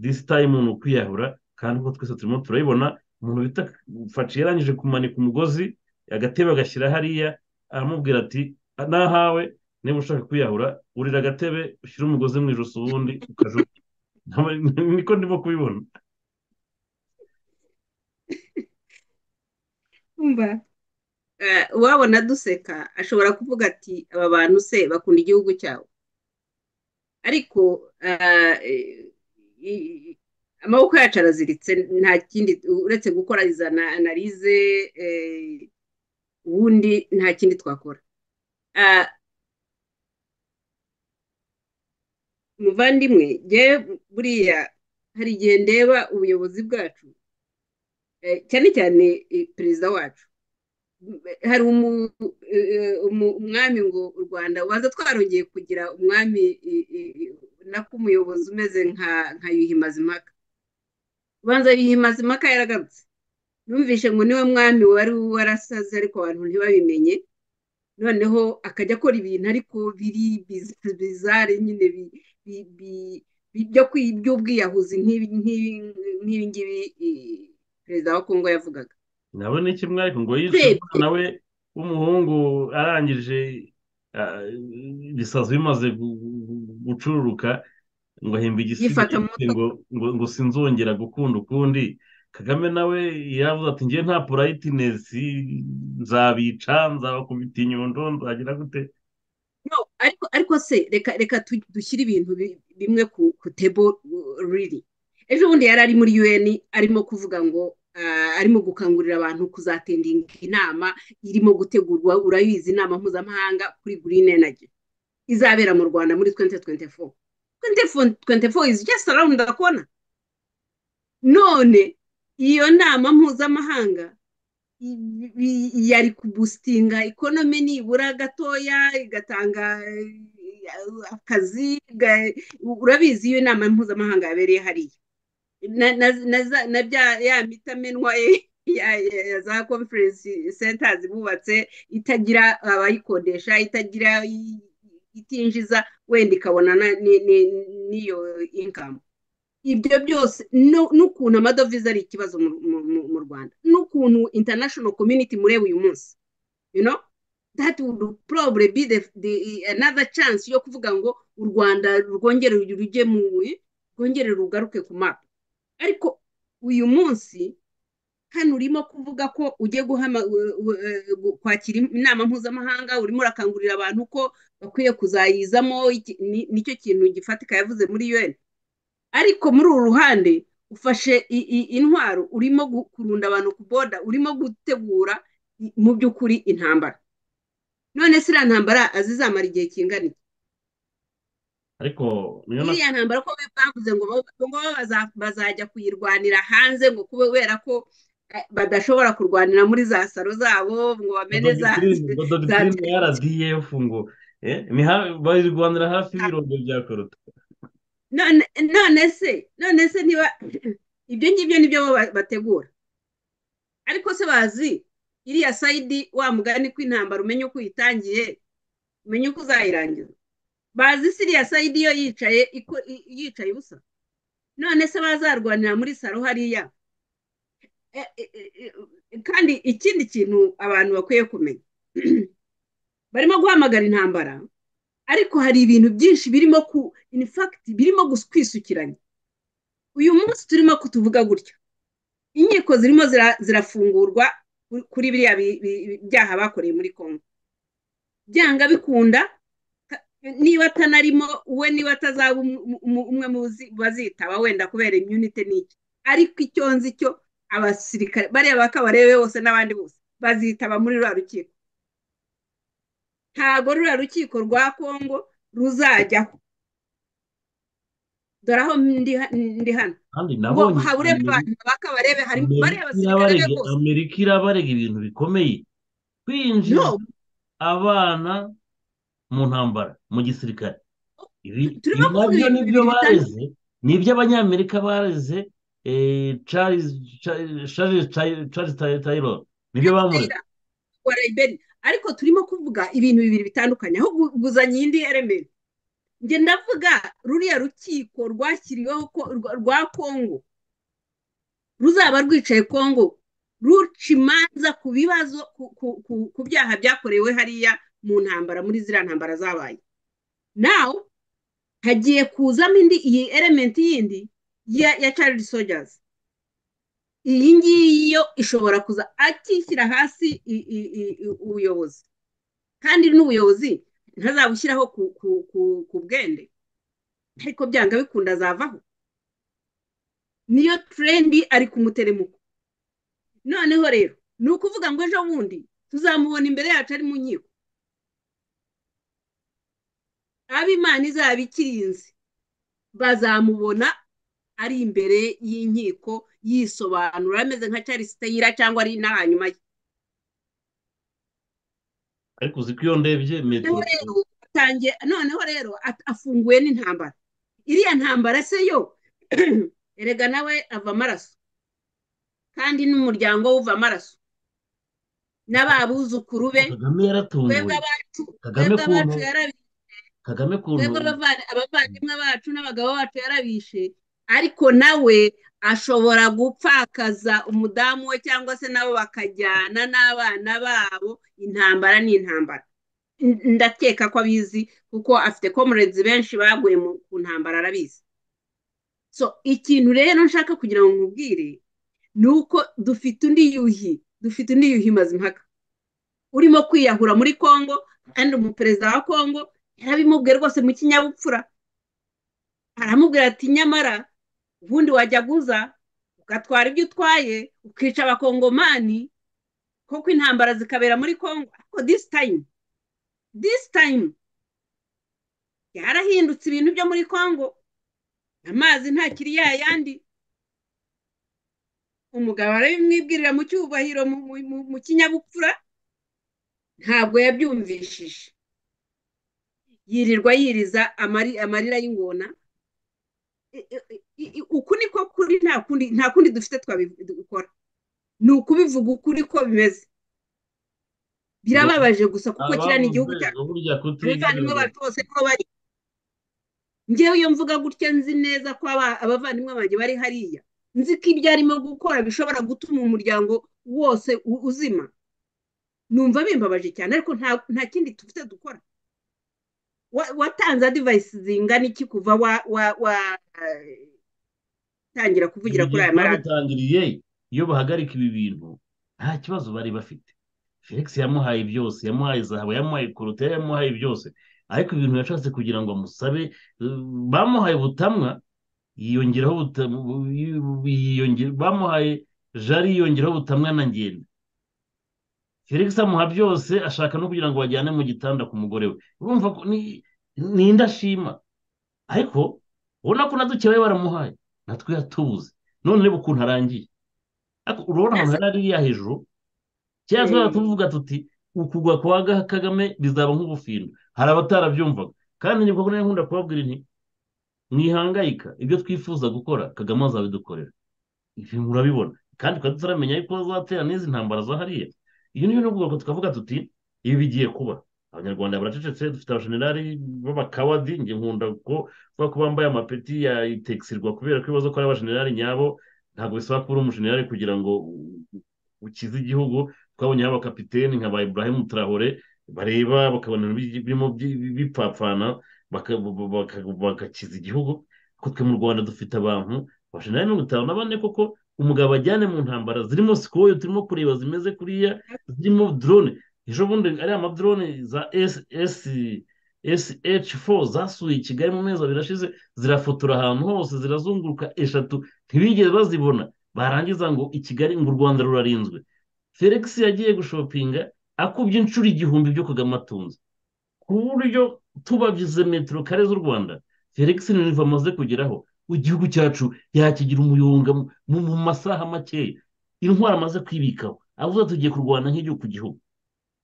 disi tayimu ni ukwiyahura kandi uko twese turimo turayibona umuntu bita faci yarangije kumanika umugozi agatebe agashyira hariya aramubwira ati nahawe niba ushaka kwiyahura urira agatebe ushyira umugozi mu ijosi ubundi ukajugunya niko ndimo kubibona uwabona duseka ashobora kuvuga ati aba bantu se bakunda igihugu cyabo ariko amaboko yacu araziritse nta kindi uretse gukora iza analize ubundi nta kindi twakora muvandimwe ngewe buriya hari igihe ndeba ubuyobozi bwacu cyane cyane perezida wacu hari umwami ngo u rwanda waza twarongeye kugira umwami nako umuyobozi umeze nka yuhi mazimaka ubanza yuhi mazimaka yaragarutse numvishe ngo niwe mwami wari warasaze ariko abantu ntibabimenye noneho akajya akora ibintu ariko biri bizare nyine by'ubwiyahuzi nk'ibi ngibi perezida wa kongo yavugaga nabo ni kimwe ariko ngo yice nawe w'umuhungu arangije ibisazi bimaze gucururuka ngo ahimba igisigaye ngo sinzongera gukunda ukundi kagame nawe yavuze ati ngewe nta purayitinesi nzabica nzabakubita inyundo nzagira gute ariko se reka dushyire ibintu bimwe ku tebo riri ejo bundi yari ari muri un arimo kuvuga ngo arimo gukangurira abantu kuzatendinga inama irimo gutegurwa urabizi inama mpuzamahanga kuri green energy izabera mu rwanda muri twente twente foru twente foru twente foru izi just around the corner none iyo nama mpuzamahanga yari kubusitinga ikonomi nibura gatoya igatanga akazi urabizi iyo inama mpuzamahanga yabereye hariya na bya ya mitamenwa ya za conference centers bubatse itagira abayikodesha itagira itinjiza wenda ikabona n'iyo inkamu ibyo byose n'ukuntu amadovize ari ikibazo mu rwanda n'ukuntu international community mureba uyu munsi you know that would probably be the, the another chance yo kuvuga ngo u rwanda rwongere rujye mu rwongere rugaruke ku mapa ariko uyu munsi hano urimo kuvuga ko ugiye kwakira inama mpuzamahanga urimo urakangurira abantu ko bakwiye kuzayizamo nicyo kintu gifatika yavuze muri un ariko muri uru ruhande ufashe intwaro urimo kurunda abantu ku boda urimo gutegura mu by'ukuri intambara none si iriya ntambara azizamara igihe kingana ariko iriya ntambara ko bavuze ngo bazajya kuyirwanira hanze ngo kubera ko badashobora kurwanira muri za salo zabo ngo bamene za ngo dogitirine ya radiyefu ngo eh, ni ha- bayirwanira hafi y'ibirombe bya korota none none se none se niba ibyo ngibyo nibyo bo ba- bategura ariko se bazi iriya sayidi wa mugani ko intambara umenya uko uyitangiye umenya uko uzayirangiza bazi se iriya sayidi yo yicaye iko- i- yicaye ubusa none se bazarwanira muri salo hariya E- e- e- e- kandi ikindi kintu abantu bakwiye kumenya barimo guhamagara intambara ariko hari ibintu byinshi birimo ku in fact birimo gus- kwisukiranya uyu munsi turimo kutuvuga gutya inkiko zirimo zira- zirafungurwa kuri- kuri biriya bi- bi- bi- byaha bakoreye muri congo byanga bikunda ta- niba atanarimo we niba atazaba um- um- um- umwe mu bazi- bazitaba wenda kubera imyunite n'iki ariko icyo nzi cyo abasirikare bariya bakabarebe bose n'abandi bose bazitaba muri ruriya rukiko ntago ruriya rukiko rwa kongo ruzajyaho dore aho ndi ha- ndi hano kandi ngo nabonye habure abantu bakabarebe harimo bariya amerika basirikare be irabarega bose amerika irabarega ibintu bikomeye kwinjiza no abana mu ntambara mu gisirikare ibi turimo ibi kuvuga nabyo ibintu nibyo bibiri bitandukanye bareze ni iby'abanyamerika bareze eh, Charles Cha- Charles Tay- Charles Tay- Taylor nibyo bamureze Taylor wa Liberia ariko turimo kuvuga ibintu bibiri bitandukanye aho gu- guzanya iyindi element njye ndavuga ruriya rukiko rwashyiriweho ko rwa rwa kongo ruzaba rwicaye kongo ruca imanza ku bibazo ku ku- ku- ku byaha byakorewe hariya mu ntambara muri ziriya ntambara zabaye nawe hagiye kuzamo indi iyi elementi yindi ya ya child soldiers iyi ngiyi yo ishobora kuza akishyira hasi i- i- i- i- ubuyobozi kandi n'ubuyobozi ntazabushyiraho ku, ku, ku, ku bwende ariko byanga bikunda azavaho niyo trendi ari ku muteremuko noneho rero ni ukuvuga ngo ejo bundi tuzamubona imbere yacu ari mu nkiko abo imana izaba ikirinze bazamubona ari imbere y'inkiko yisobanura ameze nka Charles Taylor cyangwa ari n'ahanyuma ye ariko uzi ko iyo ndebye metero noneho rero atangiye noneho rero at- afunguwe n'intambara iriya ntambara se yo erega nawe ava amaraso kandi n'umuryango we uva amaraso n'ababuzukuru be kagame twebwe yaratunguye abacu kagame twebwe kuntu abacu yarabishe kagame kuntu twebwe abava- abavandimwe bacu n'abagabo bacu yarabishe ariko nawe ashobora gupfakaza umudamu we cyangwa se nabo bakajyana n'abana babo intambara ni intambara N- ndakeka ko abizi kuko afite comrades benshi baguye mu ku ntambara arabizi so ikintu rero nshaka kugira ngo nkubwire ni uko dufite undi yuhi dufite undi yuhi mazimpaka urimo kwiyahura muri congo kandi umuperezida wa congo yarabimubwiye rwose mu kinyabupfura aramubwira ati nyamara ubundi wajyaga uza ugatwara ibyo utwaye ukica abakongomani kuko intambara zikabera muri congo ariko this time this time yarahindutse ibintu byo muri congo amazi ntakiri yayandi umugabo arabimwibwirira mu cyubahiro mu mu- mu- mu kinyabupfura ntabwo yabyumvishije yirirwa yiriza amari, amarira y'ingona I- i- i- i- uku niko kuri nta kundi nta kundi dufite twabikora ni ukubivuga ukuri ko bimeze birababaje gusa kuko kiriya ni ababuze igihugu cyacu ngo burya abavandimwe kutigira bacu bose niho bari njyewe iyo mvuga gutya nzi neza ko aba- abavandimwe banjye bari hariya nzi ko ibyo arimo gukora bishobora gutuma umuryango wose u- uzima numva bimbabaje cyane ariko nta nta kindi dufite dukora Wa- watanze adivayisi zingana iki kuva wa wa wa eh, tangira kuvugira kuri urugero aya maradiyo rwabitangiriye iyo bahagarika ibi bintu nta kibazo bari bafite felix yamuhaye byose yamuhaye zahabu yamuhaye koroteri yamuhaye byose ariko ibintu yashatse kugira ngo amusabe eh, bamuhaye ubutamwa yiyongeraho ubuta- bu- bu- bu- yiyonge- bamuhaye jari yiyongeraho ubutamwa na ngenda felix amuha byose ashaka no kugira ngo bajyane mu gitanda ku mugore we urumva ko ni ni indashima ariko ubona ko na duke bari baramuhaye natwe yatubuze none reba ukuntu arangiye ariko urabona ahantu yari ariya hejuru cyangwa twaba tuvuga tuti ukugwa kwa kagame bizaba nk'ubufindo hari abatarabyumvaga kandi ni ngombwa nkunda kubabwira inti mwihangayika ibyo twifuza gukora kagame azabidukorera ibi murabibona kandi tukaba tutaramenya yuko bazatera n'izi ntambara za hariya iyo niyo ni ubwoko tukavuga tuti ibi bigiye kuba abanyarwanda baracecetse dufite abashenerari b'abakawadi njye nkunda ko kuvuga ko bambaye amapeti ya itekisirwa kubera ko ibibazo ko ari abashenerari nyabo ntabwo bisaba kuba uri umushenerari kugira ngo ukize igihugu twabonyeho abakapiteni nka ba ibrahim turahore bareba bakabona birimo bipfapfana bagakiza igihugu kuko twe mu rwanda dufite abantu abashenerari mirongo itanu na bane koko umugabo ajyane mu ntambara zirimo sikoyo turimo kureba zimeze kuriya zirimo drone ejo bundi ariya madrone za sh four zasuye i kigali mu mezi abiri ashize zirafotora ahantu hose zirazunguruka eshatu ntibigeze bazibona barangiza ngo i kigali ngo u rwanda rurarinzwe felix yagiye gushopinga akubye inshuro igihumbi byo kagame atunze ku buryo tubagize metero kare z'u rwanda felix niba amaze kugeraho igihugu cyacu yakigira umuyonga mu masaha makeya intwara amaze kwibikaho avuze tugiye kurwana nk'igihugu ku gihugu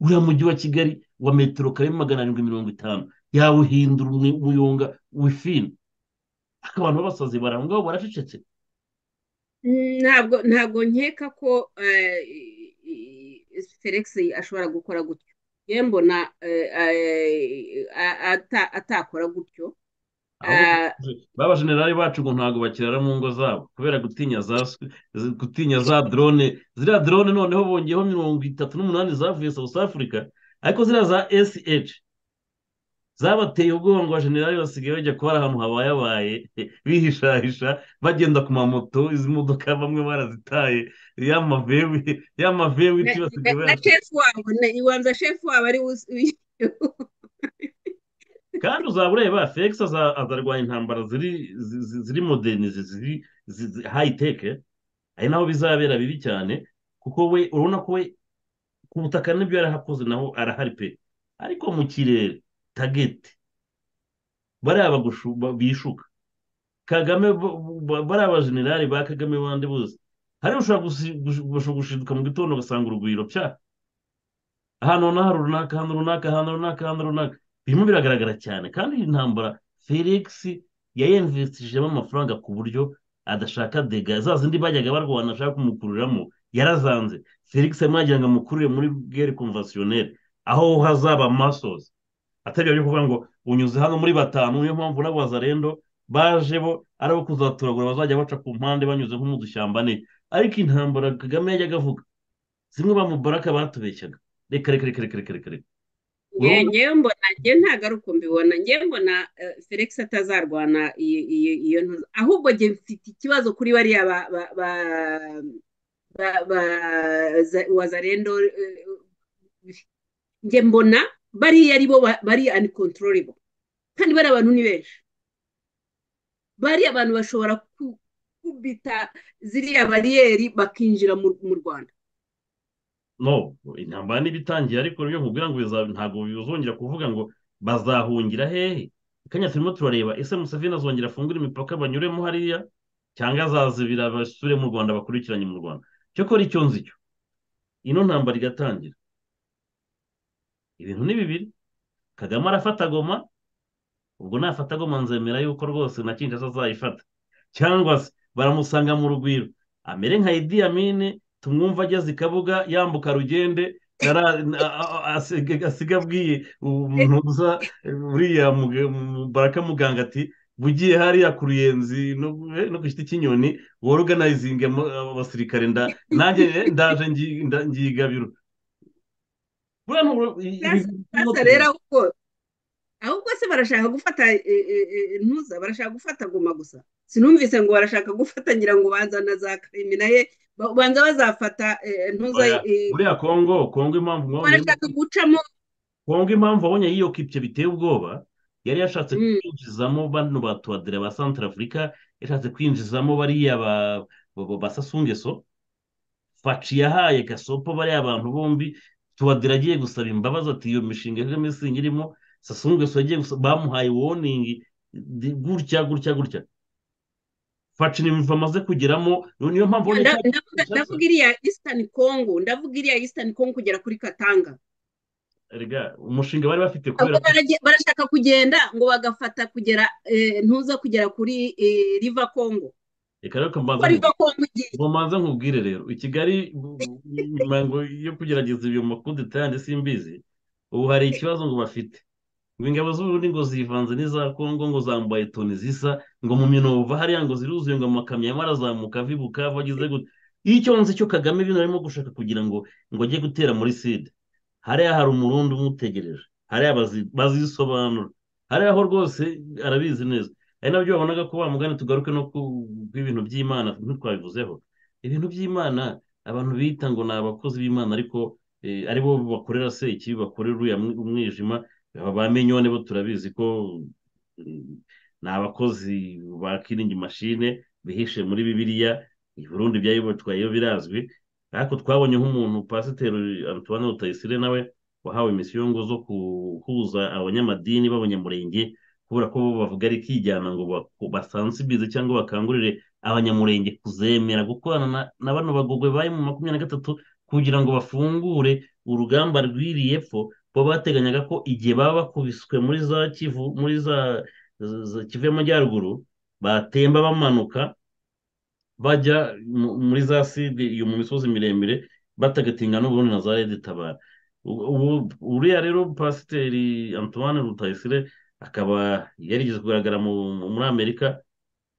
uriya mujyi wa kigali wa metero kare magana arindwi mirongo itanu yawuhindura umuyonga wifina abantu b'abasazi barangwa ngaho baracecetse ntabwo ntabwo nkeka ko felix ashobora gukora gutyo ye mbona atakora gutyo babajenerali bacu ngo ntabwo bakirara mu ngo zabo kubera gutinya za gutinya za drone ziriya drone noneho bongeyeho mirongo itatu n'umunani zavuye south africa ariko ziriya za sh zabateye ubwoba ngo abajenerali basigaye bajya kubara ahantu habayabaye bihishahisha bagenda ku mamoto izi modoka bamwe barazitaye y'amavewe ibiti basigaye bayafite iwanza shefu wabo ari kandi uzaba ureba felix azarwanya intambara ziri moderni ziri hayi teke ari naho bizabera bibi cyane kuko we urabona ko we ku butaka n'ibyo yarahakoze naho arahari pe ariko mu kirere tageti bariya bishuka kagame bariya abajenerali ba kagame bandi bose hari ushobora gushinduka mu gitondo ugasanga urugwiro pya ahantu runaka ahantu runaka ahantu runaka ahantu runaka birimo biragaragara cyane kandi iyi ntambara felix yayemvestishijemo amafaranga ku buryo adashaka dega za zindi bajyaga barwana ashaka kumukuriramo yarazanze felix arimo yagira ngo amukurire muri bweri konvasiyoneri aho hazaba masozi atari byo kuvuga ngo unyuze hano muri batanu niyo mpamvu n'abazarendo baje bo ari abo kuzaturagura bazajya baca ku mpande banyuze nko mu dushyamba ne ariko intambara kagame yajyaga avuga zimwe bamubaraka batubeshyaga reka reka reka reka reka reka ngewe mbona ngewe ntabwo ari uko mbibona ngewe mbona felix atazarwana iyo ntuza ahubwo ngewe mfite ikibazo kuri bariya wazarendo nge mbona bariya ari bo bari anikontororebo kandi bari abantu ni benshi bariya abantu bashobora kubita ziriya bariyeri bakinjira mu rwanda no intambara n'ibitangiye ariko rero nkubwira ngo ntabwo bizongera kuvuga ngo bazahungira hehe kanya turimo turareba ese museveni azongera afungura imipaka banyuremo hariya cyangwa azazibira basure mu rwanda bakurikiranye mu rwanda cyakora icyo nzi cyo ino ntambara igatangira ibintu ni bibiri kagame arafata goma ubwo nafata goma nzemera yuko rwose na kinshasa azayifata cyangwa se baramusanga mu rugwiro amere nka idiyamine tumwumva ageze i kabuga yambuka rugende asiga abwiye umuntu uza uriya baraka muganga ati bugiye hariya ku ruyenzi no ku giti cy'inyoni wari uganayizinga abasirikare nanjye ndaje ngiyigabiro rero ahubwo se barashaka gufata ntuza barashaka gufata guma gusa sinumvise ngo barashaka gufata ngira ngo banza na za karimi naye banza bazafata ntuza buriya kongo kongo impamvu barashaka gucamo kongo impamvu abonye yiyo kipye biteye ubwoba yari yashatse kwinjizamo bano ba tuwadira ba santarafurika yashatse kwinjizamo bariya ba sasungeso faci yahaye gasopo bariya abantu bombi tuwadira agiye gusaba imbabazi ati iyo mishinga kagame singi irimo sasungeso yagiye bamuhaye woningi gutya gutya gutya facina imivu amaze kugeramo niyo mpamvu ubona Nda- ndavuga ndavuga iriya eastern congo ndavuga iriya eastern congo kugera kuri katanga Erega, umushinga bari bafite kubera Ahubwo barage- barashaka kugenda ngo bagafata kugera eh, ntuza kugera kuri eh, river congo reka rero kuko mbanze river congo igiye ngo mbanze nkubwire rero i kigali nyuma ngo yo kugerageza ibyo makundi tayandi simbizi ubu hari ikibazo ngo bafite ngo ingabo z'uburundi ngo zivanze n'iza kongo ngo zambaye toni zisa ngo mu minovu hariya ngo ziruzuye ngo amakamyo arimo arazamuka ava i bukavu ageze gute iyo icyo nzi cyo kagame bino arimo gushaka kugira ngo ngo ajye gutera muri sida hariya hari umurundi umutegereje hariya bazi- bazisobanura hariya ho rwose arabizi neza ari nabyo babonaga ko bamugana tugaruke no ku bw'ibintu by'imana ntitwabivuzeho ibintu by'imana abantu bita ngo ni abakozi b'imana ariko eh, ari bo bakorera se ikibi bakorera uriya mwi- umwijima aba ba minyone bo turabizi ko eh, ni abakozi ba kiringi mashine bihishe muri bibiliya i burundi byayibotwayeyo birazwi ariko twabonye nk'umuntu pasiteri antoine rutayisire nawe wahawe imisiyo ngo zo guhuza abanyamadini b'abanyamurenge kubera ko bo bavuga ari kijyana ngo ba- basansibize cyangwa bakangurire abanyamurenge kuzemera gukorana na- na bano bagogwe bari mu makumyabiri na gatatu kugira ngo bafungure urugamba rw'iri epfo bo bateganyaga ko igihe baba bakubiswe muri za kivu muri za za- za kivu y'amajyaruguru batemba bamanuka bajya mu- muri za sidi iyo mu misozi miremire batagatinga n'ubundi na za redi tabara U- ubu- uriya rero pasiteri antoine rutayisire akaba yarigeze kugaragara mu- mu- muri amerika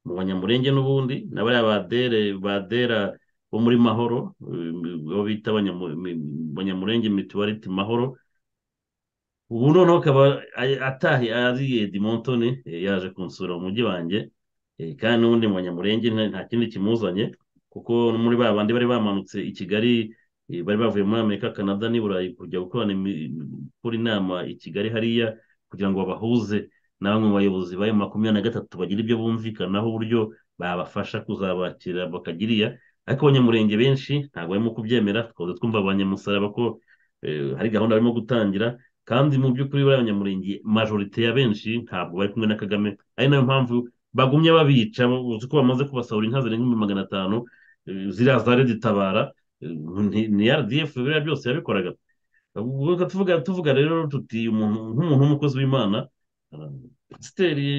mu banyamurenge n'ubundi na bariya badere badera bo muri mahoro eh, bo bita abanyamu- mi- abanyamurenge mituwariti mahoro ubu noneho akaba a- atahe ariye dimontoni eh, yaje kunsura mu mujyi wanjye eh, kandi n'ubundi mu banyamurenge nta nta kindi kimuzanye kuko no muri ba bandi bari bamanutse i kigali eh, bari bavuye muri amerika canada n'i burayi kujya gukorana imi- gukora inama i kigali hariya kugira ngo babahuze na bamwe mu bayobozi b'ayo makumyabiri na gatatu bagire ibyo bumvikanaho uburyo babafasha kuzabakira bakagiriya ariko abanyamurenge benshi ntabwo barimo kubyemera twaba twumva abanyamusaraba ko eh, hari gahunda barimo gutangira kandi mu by'ukuri bariya banyamurenge majorite ya benshi ntabwo bari kumwe na kagame ari nayo mpamvu bagumye babica uzi ko bamaze kubasahura inka zirenga ibihumbi magana atanu eh, ziriya za redi tabara eh, ni- ni rdf biriya byose yabikoraga ubwo reka tuvuga tuvuga rero tuti umuntu nk'umuntu w'umukozi w'imana eh, pasiteri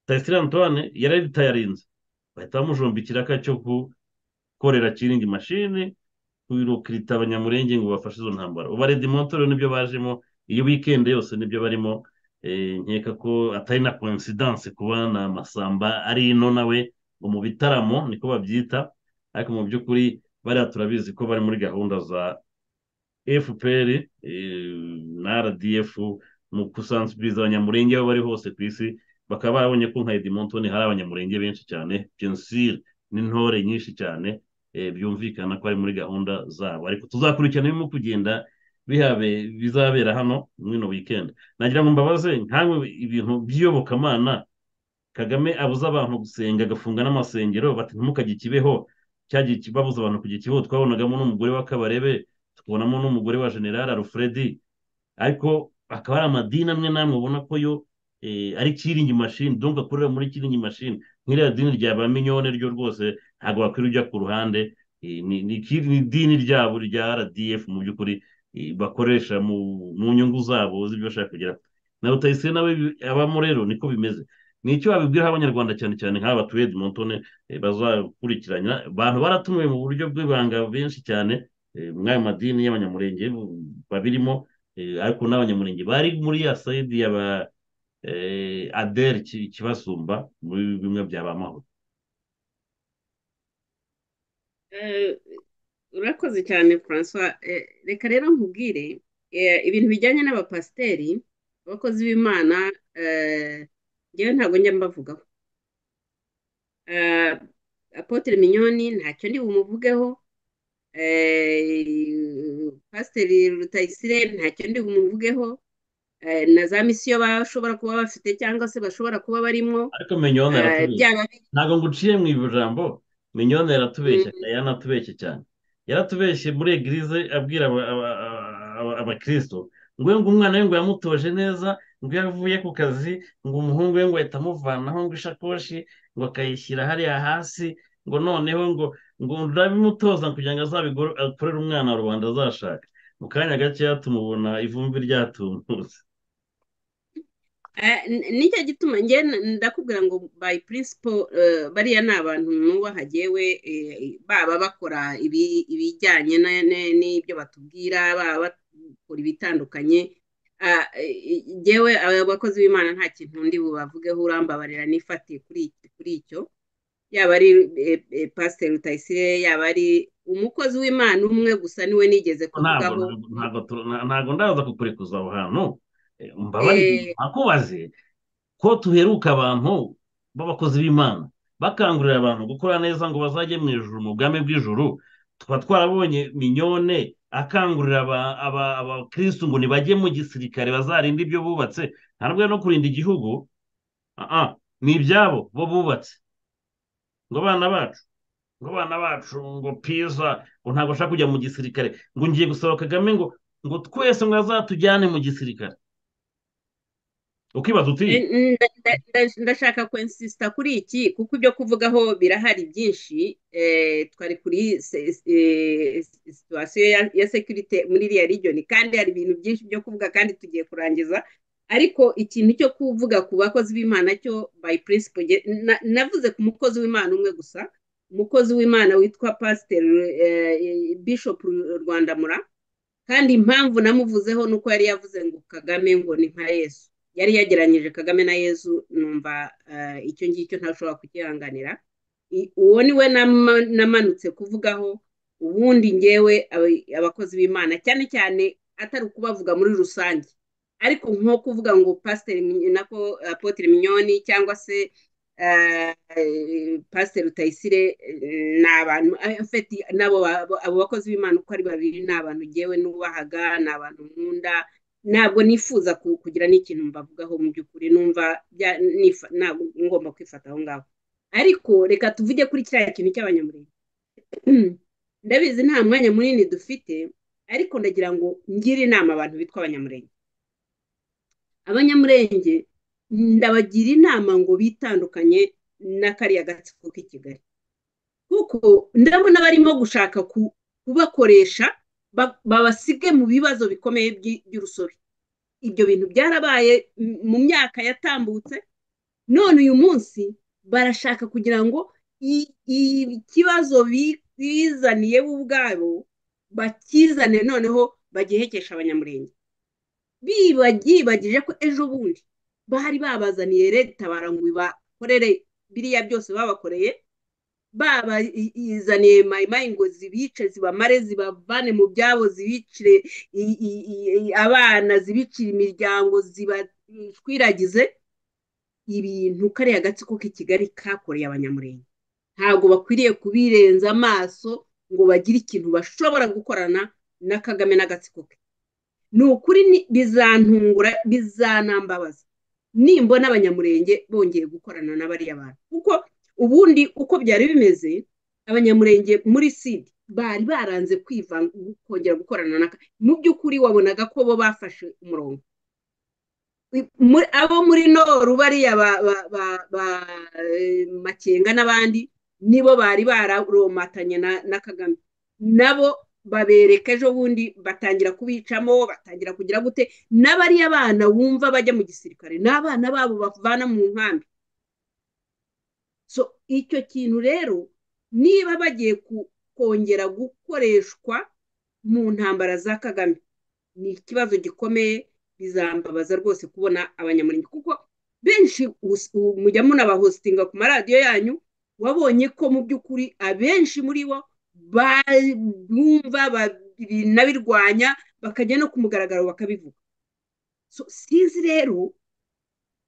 Rutayisire Antoine yari yaritayarinze bahita bamujombikira aka cyo gukorera kiringi mashini kwirukirita abanyamurenge ngo bafashe izo ntambara ubu redimont rero nibyo bajemo iyo wikendi yose nibyo barimo Eh, nkeka ko atari na coincidence kuba na masamba ari ino nawe ngo mu bitaramo niko babyita ariko mu by'ukuri bariya turabizi ko bari muri gahunda za fpr eh, na rdf mu gusansibiliza abanyamurenge aho bari hose ku isi bakaba barabonye ko nka edimontoni hari abanyamurenge benshi cyane pensire n'intore nyinshi cyane eh, byumvikana ko ari muri gahunda zabo ariko tuzakurikirana ibirimo kugenda bihabe bizabera hano muri ino weekend nagira ngo mbabaze nkawe ibintu by'iyobokamana kagame abuza abantu gusenga agafunga n'amasengero bati ntimukajye ikibeho cyagiye ki- babuza abantu kujya ikibeho twabonagamo n'umugore wa kabarebe tukabonamo n'umugore wa general alfredi ariko akaba ari amadini amwe n'amwe ubona ko yo eh, ari kiringi mashini donc akorera muri kiringi mashini nk'iriya dini rya ba minyone ryo rwose ntabwo wakwiriye ujya ku ruhande eh, ni ni ikiri- ni idini ryabo rya rdf mu by'ukuri eh, bakoresha mu mu nyungu zabo z'ibyo bashaka kugera na rutayisire nawe bi- abamo rero niko bimeze ni icyo babibwiraho abanyarwanda cyane cyane nk'aba batuye Edmontone eh, bazakurikirana abantu baratumiwe mu buryo bw'ibanga benshi cyane eh, muri ayo madini y'abanyamurenge babirimo eh, ariko n'abanyamurenge bari muri ya sayidi ya ba eh, aderi ki- kibasumba muri bimwe bya ba mahoro Eh, urakoze cyane Francois Eh, reka rero nkubwire eh, ibintu bijyanye n'abapasiteri abakozi b'imana eh, njyewe ntabwo njya mbavugaho Eh, Apotre Mignoni ntacyo ndi bumuvugeho Eh, Pasiteri Rutayisire ntacyo ndi bumuvugeho Eh, na za misiyo bashobora kuba bafite cyangwa se bashobora kuba barimo ariko minyone Eh, yaratubeshya byaba biri ntabwo nguciye mu ijambo minyone yaratubeshya Mm, kandi yaranatubeshye cyane yaratubeshye muri egirize abwira aba- aba- aba- abakristo ngo we ngo umwana we ngo yamutoje neza ubwo yavuye ku kazi ngo umuhungu we ngo ahita amuvanaho ngo ishakoshi ngo akayishyira hariya hasi ngo noneho ngo ngo urabimutoza kugira ngo azabikorere umwana wa rubanda azashaka mu kanya gakeya tumubona ivumbi ryatumuze nicyo gituma njye ndakubwira ngo bayi purinsipo bariya ni abantu nubaha jyewe baba bakora ibijyanye n'ibyo batubwira baba bakora ibitandukanye jyewe abakozi b'imana nta kintu ndi bubavugeho urambabarira n'ifatiye kuri icyo yaba ari pasiteri rutayisire yaba ari umukozi w'imana umwe gusa niwe nigeze kuvugaho ntabwo ndaza kukurekuza aho hantu mbabarire akubaze ko tuheruka abantu b'abakozi b'imana bakangurira abantu gukora neza ngo bazajye mu ijuru mu bwami bw'ijuru tuba twarabonye minyone akangurira abakirisitu ngo ntibajye mu gisirikare bazarinde ibyo bubatse ntabwo no kurinda igihugu ni ibyabo bo bubatse ngo abana bacu ngo abana bacu ngo piza ngo ntabwo ashaka kujya mu gisirikare ngo ngiye gusaba kagame ngo ngo twese ngo azatujyane mu gisirikare ukibaza uti ndashaka kwensisita kuri iki kuko ibyo kuvugaho birahari byinshi twari kuri situwasiyo ya sekirite muri iriya rigiyoni kandi hari ibintu byinshi byo kuvuga kandi tugiye kurangiza ariko ikintu cyo kuvuga ku bakozi b'imana cyo bayi purinsipo navuze ku mukozi w'imana umwe gusa umukozi w'imana witwa pasiteri bishopu rwandamura kandi impamvu namuvuzeho ni uko yari yavuze ngo kagame ngo ni nka yesu yari yageranyije kagame na yesu numva icyo ngicyo ntashobora kugihanganira uwo ni we namanutse kuvugaho ubundi ngewe abakozi b'imana cyane cyane atari ukubavuga muri rusange ariko nko kuvuga ngo pasiteri nako apotire minyoni cyangwa se pasiteri rutayisire ni abantu nabo abo bakozi b'imana uko ari babiri ni abantu ngewe nubahaga ni abantu nkunda ntabwo nifuza kugira n'ikintu mbavugaho mu by'ukuri numva ntabwo ngomba kwifata aho ngaho ariko reka tuvuge kuri kiriya kintu cy'abanyamurenge ndabizi nta mwanya munini dufite ariko ndagira ngo ngire inama abantu bitwa abanyamurenge abanyamurenge ndabagira inama ngo bitandukanye na kariya gatsiko k'i kigali kuko ndabona barimo gushaka kubakoresha babasige mu bibazo bikomeye by'urusobe ibyo bintu byarabaye mu myaka yatambutse none uyu munsi barashaka kugira ngo ikibazo bizaniye bo ubwabo bakizane noneho bagihekesha abanyamurenge byibagije ko ejo bundi bari babazaniye leta ngo bakorere biriya byose babakoreye babazaniye mayimayi ngo zibice zibamare zibavane mu byabo zibicire abana zibicire imiryango zibashwiragize ibintu kariya gatsiko k'i kigali kakoreye abanyamurenge ntabwo bakwiriye kubirenza amaso ngo bagire ikintu bashobora gukorana na kagame n'agatsiko ke ni ukuri bizantungura bizanambabaza nimbona abanyamurenge bongeye gukorana na bariya bantu kuko ubundi uko byari bimeze abanyamurenge muri sida bari baranze kwivanga kongera gukorana na mu by'ukuri wabonaga ko bo bafashe umurongo abo muri noru bariya ba makenga n'abandi nibo bari bararomatanye na kagame nabo babereka ejo bundi batangira kubicamo batangira kugira gute n'abariya bana wumva bajya mu gisirikare n'abana babo bavana mu nkambi so icyo kintu rero niba bagiye kongera gukoreshwa mu ntambara za kagame ni ikibazo gikomeye bizambabaza rwose kubona abanyamurenge kuko benshi mujya munabahositinga ku maradiyo yanyu wabonye ko mu by'ukuri abenshi muri bo bumva binabirwanya bakajya no ku mugaragaro bakabivuga sinzi rero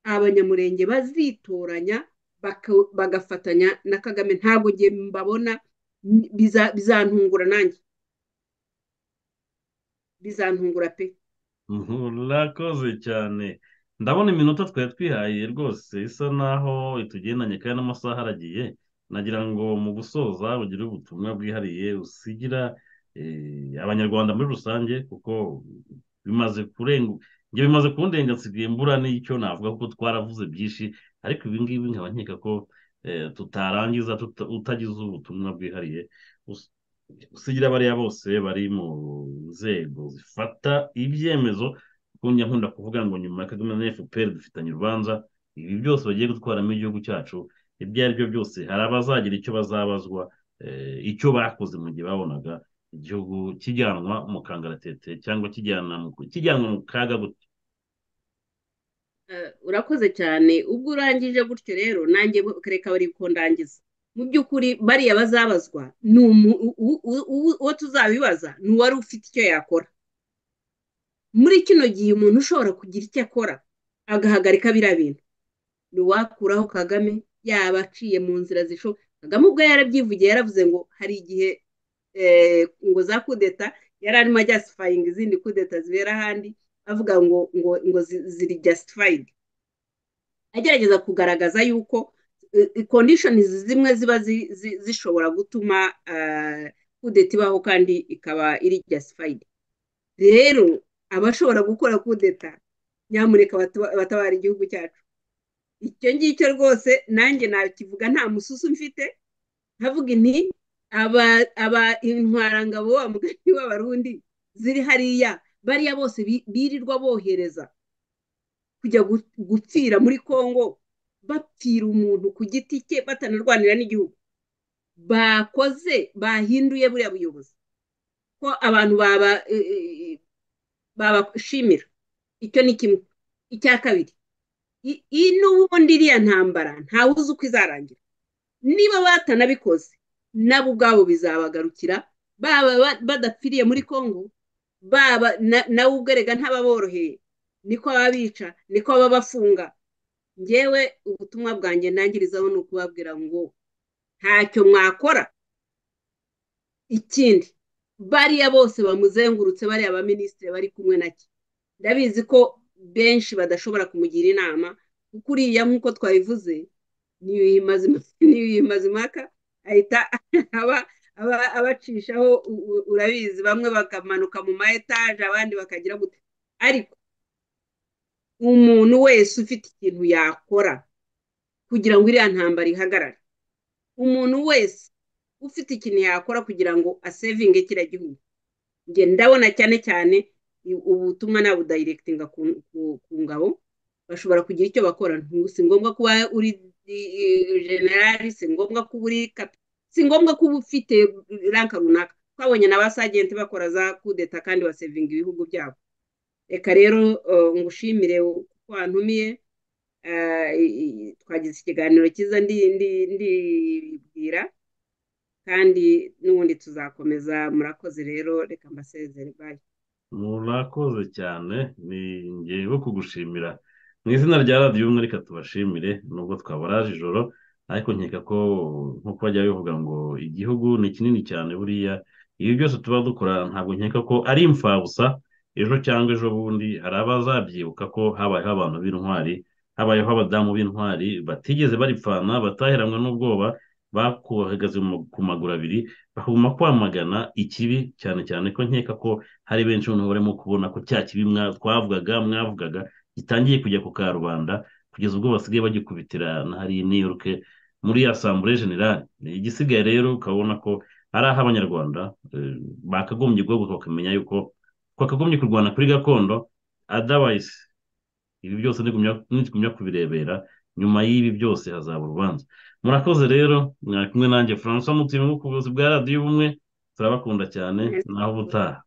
abanyamurenge bazitoranya bagafatanya na kagame ntabwo ngiye mbabona bizantungura nanjye bizantungura pe murakoze cyane ndabona iminota twari twihaye rwose isa naho itugendanye kandi n'amasaha aragiye nagira ngo mu gusoza ugire ubutumwa bwihariye usigira abanyarwanda muri rusange kuko bimaze kurenga ibyo bimaze kundenga nsigaye mbura n'icyo navuga kuko twaravuze byinshi ariko ibi ngibi nkaba nkeka ko tutarangiza utagize ubutumwa bwihariye usigira bariya bose bari mu nzego zifata ibyemezo kuko nkunda kuvuga ngo nyuma ya kagame na fpr dufitanye urubanza ibi byose bagiye gutwaramo igihugu cyacu ibyo ari byo byose hari abazagira icyo bazabazwa icyo bakoze mu gihe babonaga igihugu kijyanwa mu kangaratete cyangwa kijyanwa mu kaga gutya urakoze cyane ubwo urangije gutyo rero nanjye reka bari kundangiza mu by'ukuri bariya bazabazwa ni uwo tuzabibaza ni uwari ufite icyo yakora muri kino gihe umuntu ushobora kugira icyo akora agahagarika biriya bintu ni uwakuraho kagame yaba aciye mu nzira zishoboka kagame ubwo yarabyivugiye yaravuze ngo hari igihe ngo za kudeta yari arimo ajyasifayinga izindi kudeta zibera ahandi avuga ngo ngo ngo ziri jasifayidi agerageza kugaragaza yuko kondishoni zimwe ziba zishobora gutuma kudeta ibaho kandi ikaba iri jasifayidi rero abashobora gukora kudeta nyamuneka batabara igihugu cyacu icyo ngicyo rwose nanjye nakivuga nta mususu mfite nkavuga inti aba intwarangabo wa mugani w'abarundi ziri hariya bariya bose birirwa bohereza kujya gupfira muri congo bapfira umuntu ku giti cye batanarwanira n'igihugu bakoze bahinduye buriya buyobozi ko abantu baba babashimira icyo ni kimwe icya kabiri iyi n'ubundi iriya ntambara ntawe uzi uko izarangira niba batanabikoze nabo ubwabo bizabagarukira baba badapfiriye muri congo baba nawe ubwerega ntababoroheye niko ababica niko ababafunga ngewe ubutumwa bwanjye ntangirizaho ni ukubabwira ngo ntacyo mwakora ikindi bariya bose bamuzengurutse bariya abaminisitiri bari kumwe na cyo ndabizi ko benshi badashobora kumugira inama kuko uriya nk'uko twabivuze niyo mazimaka ahita abacishaho urabizi bamwe bakamanuka mu ma etaje abandi bakagira gute ariko umuntu wese ufite ikintu yakora kugira ngo iriya ntambara ihagarare umuntu wese ufite ikintu yakora kugira ngo asevinge kiriya gihugu njye ndabona cyane cyane ubutumwa nabudayirekitinga ku ngabo bashobora kugira icyo bakora si ngombwa kuba uri generali si ngombwa kuba uri si ngombwa kuba ufite ranka runaka twabonye na ba sajenti bakora za kudeta kandi basevinga ibihugu byabo reka rero ngushimire kuko wantumiye twagize ikiganiro cyiza ndibwira kandi n'ubundi tuzakomeza murakoze rero reka mbasezere bayi murakoze cyane ni ngewe kugushimira mu izina rya radiyo umwe reka tubashimire nubwo twabaraje ijoro ariko nkeka ko nk'uko bajya bivuga ngo igihugu ni kinini cyane buriya ibi byose tuba dukora ntabwo nkeka ko ari imfabusa ejo cyangwa ejo bundi hari abazabyibuka ko habayeho abantu b'intwari habayeho abadamu b'intwari batigeze baripfana bataheranwa n'ubwoba bakuhagaze ku maguru abiri bakaguma kwamagana ikibi cyane cyane ko nkeka ko hari benshi noneho barimo kubona ko cya kibi twavugaga mwavugaga gitangiye kujya ku karubanda kugeza ubwo basigaye bagikubitira na hariya i new york muri asambure generale igisigaye rero ukabona ko ari aho abanyarwanda bakagombye guhaguruka bakamenya yuko twakagombye kurwana kuri gakondo adawayisi ibi byose ntigumya kubirebera nyuma y'ibi byose hazaba urubanza murakoze rero mwari kumwe nanjye francois mutima mu buyobozi bwa radiyo ubumwe turabakunda cyane naho ubutaha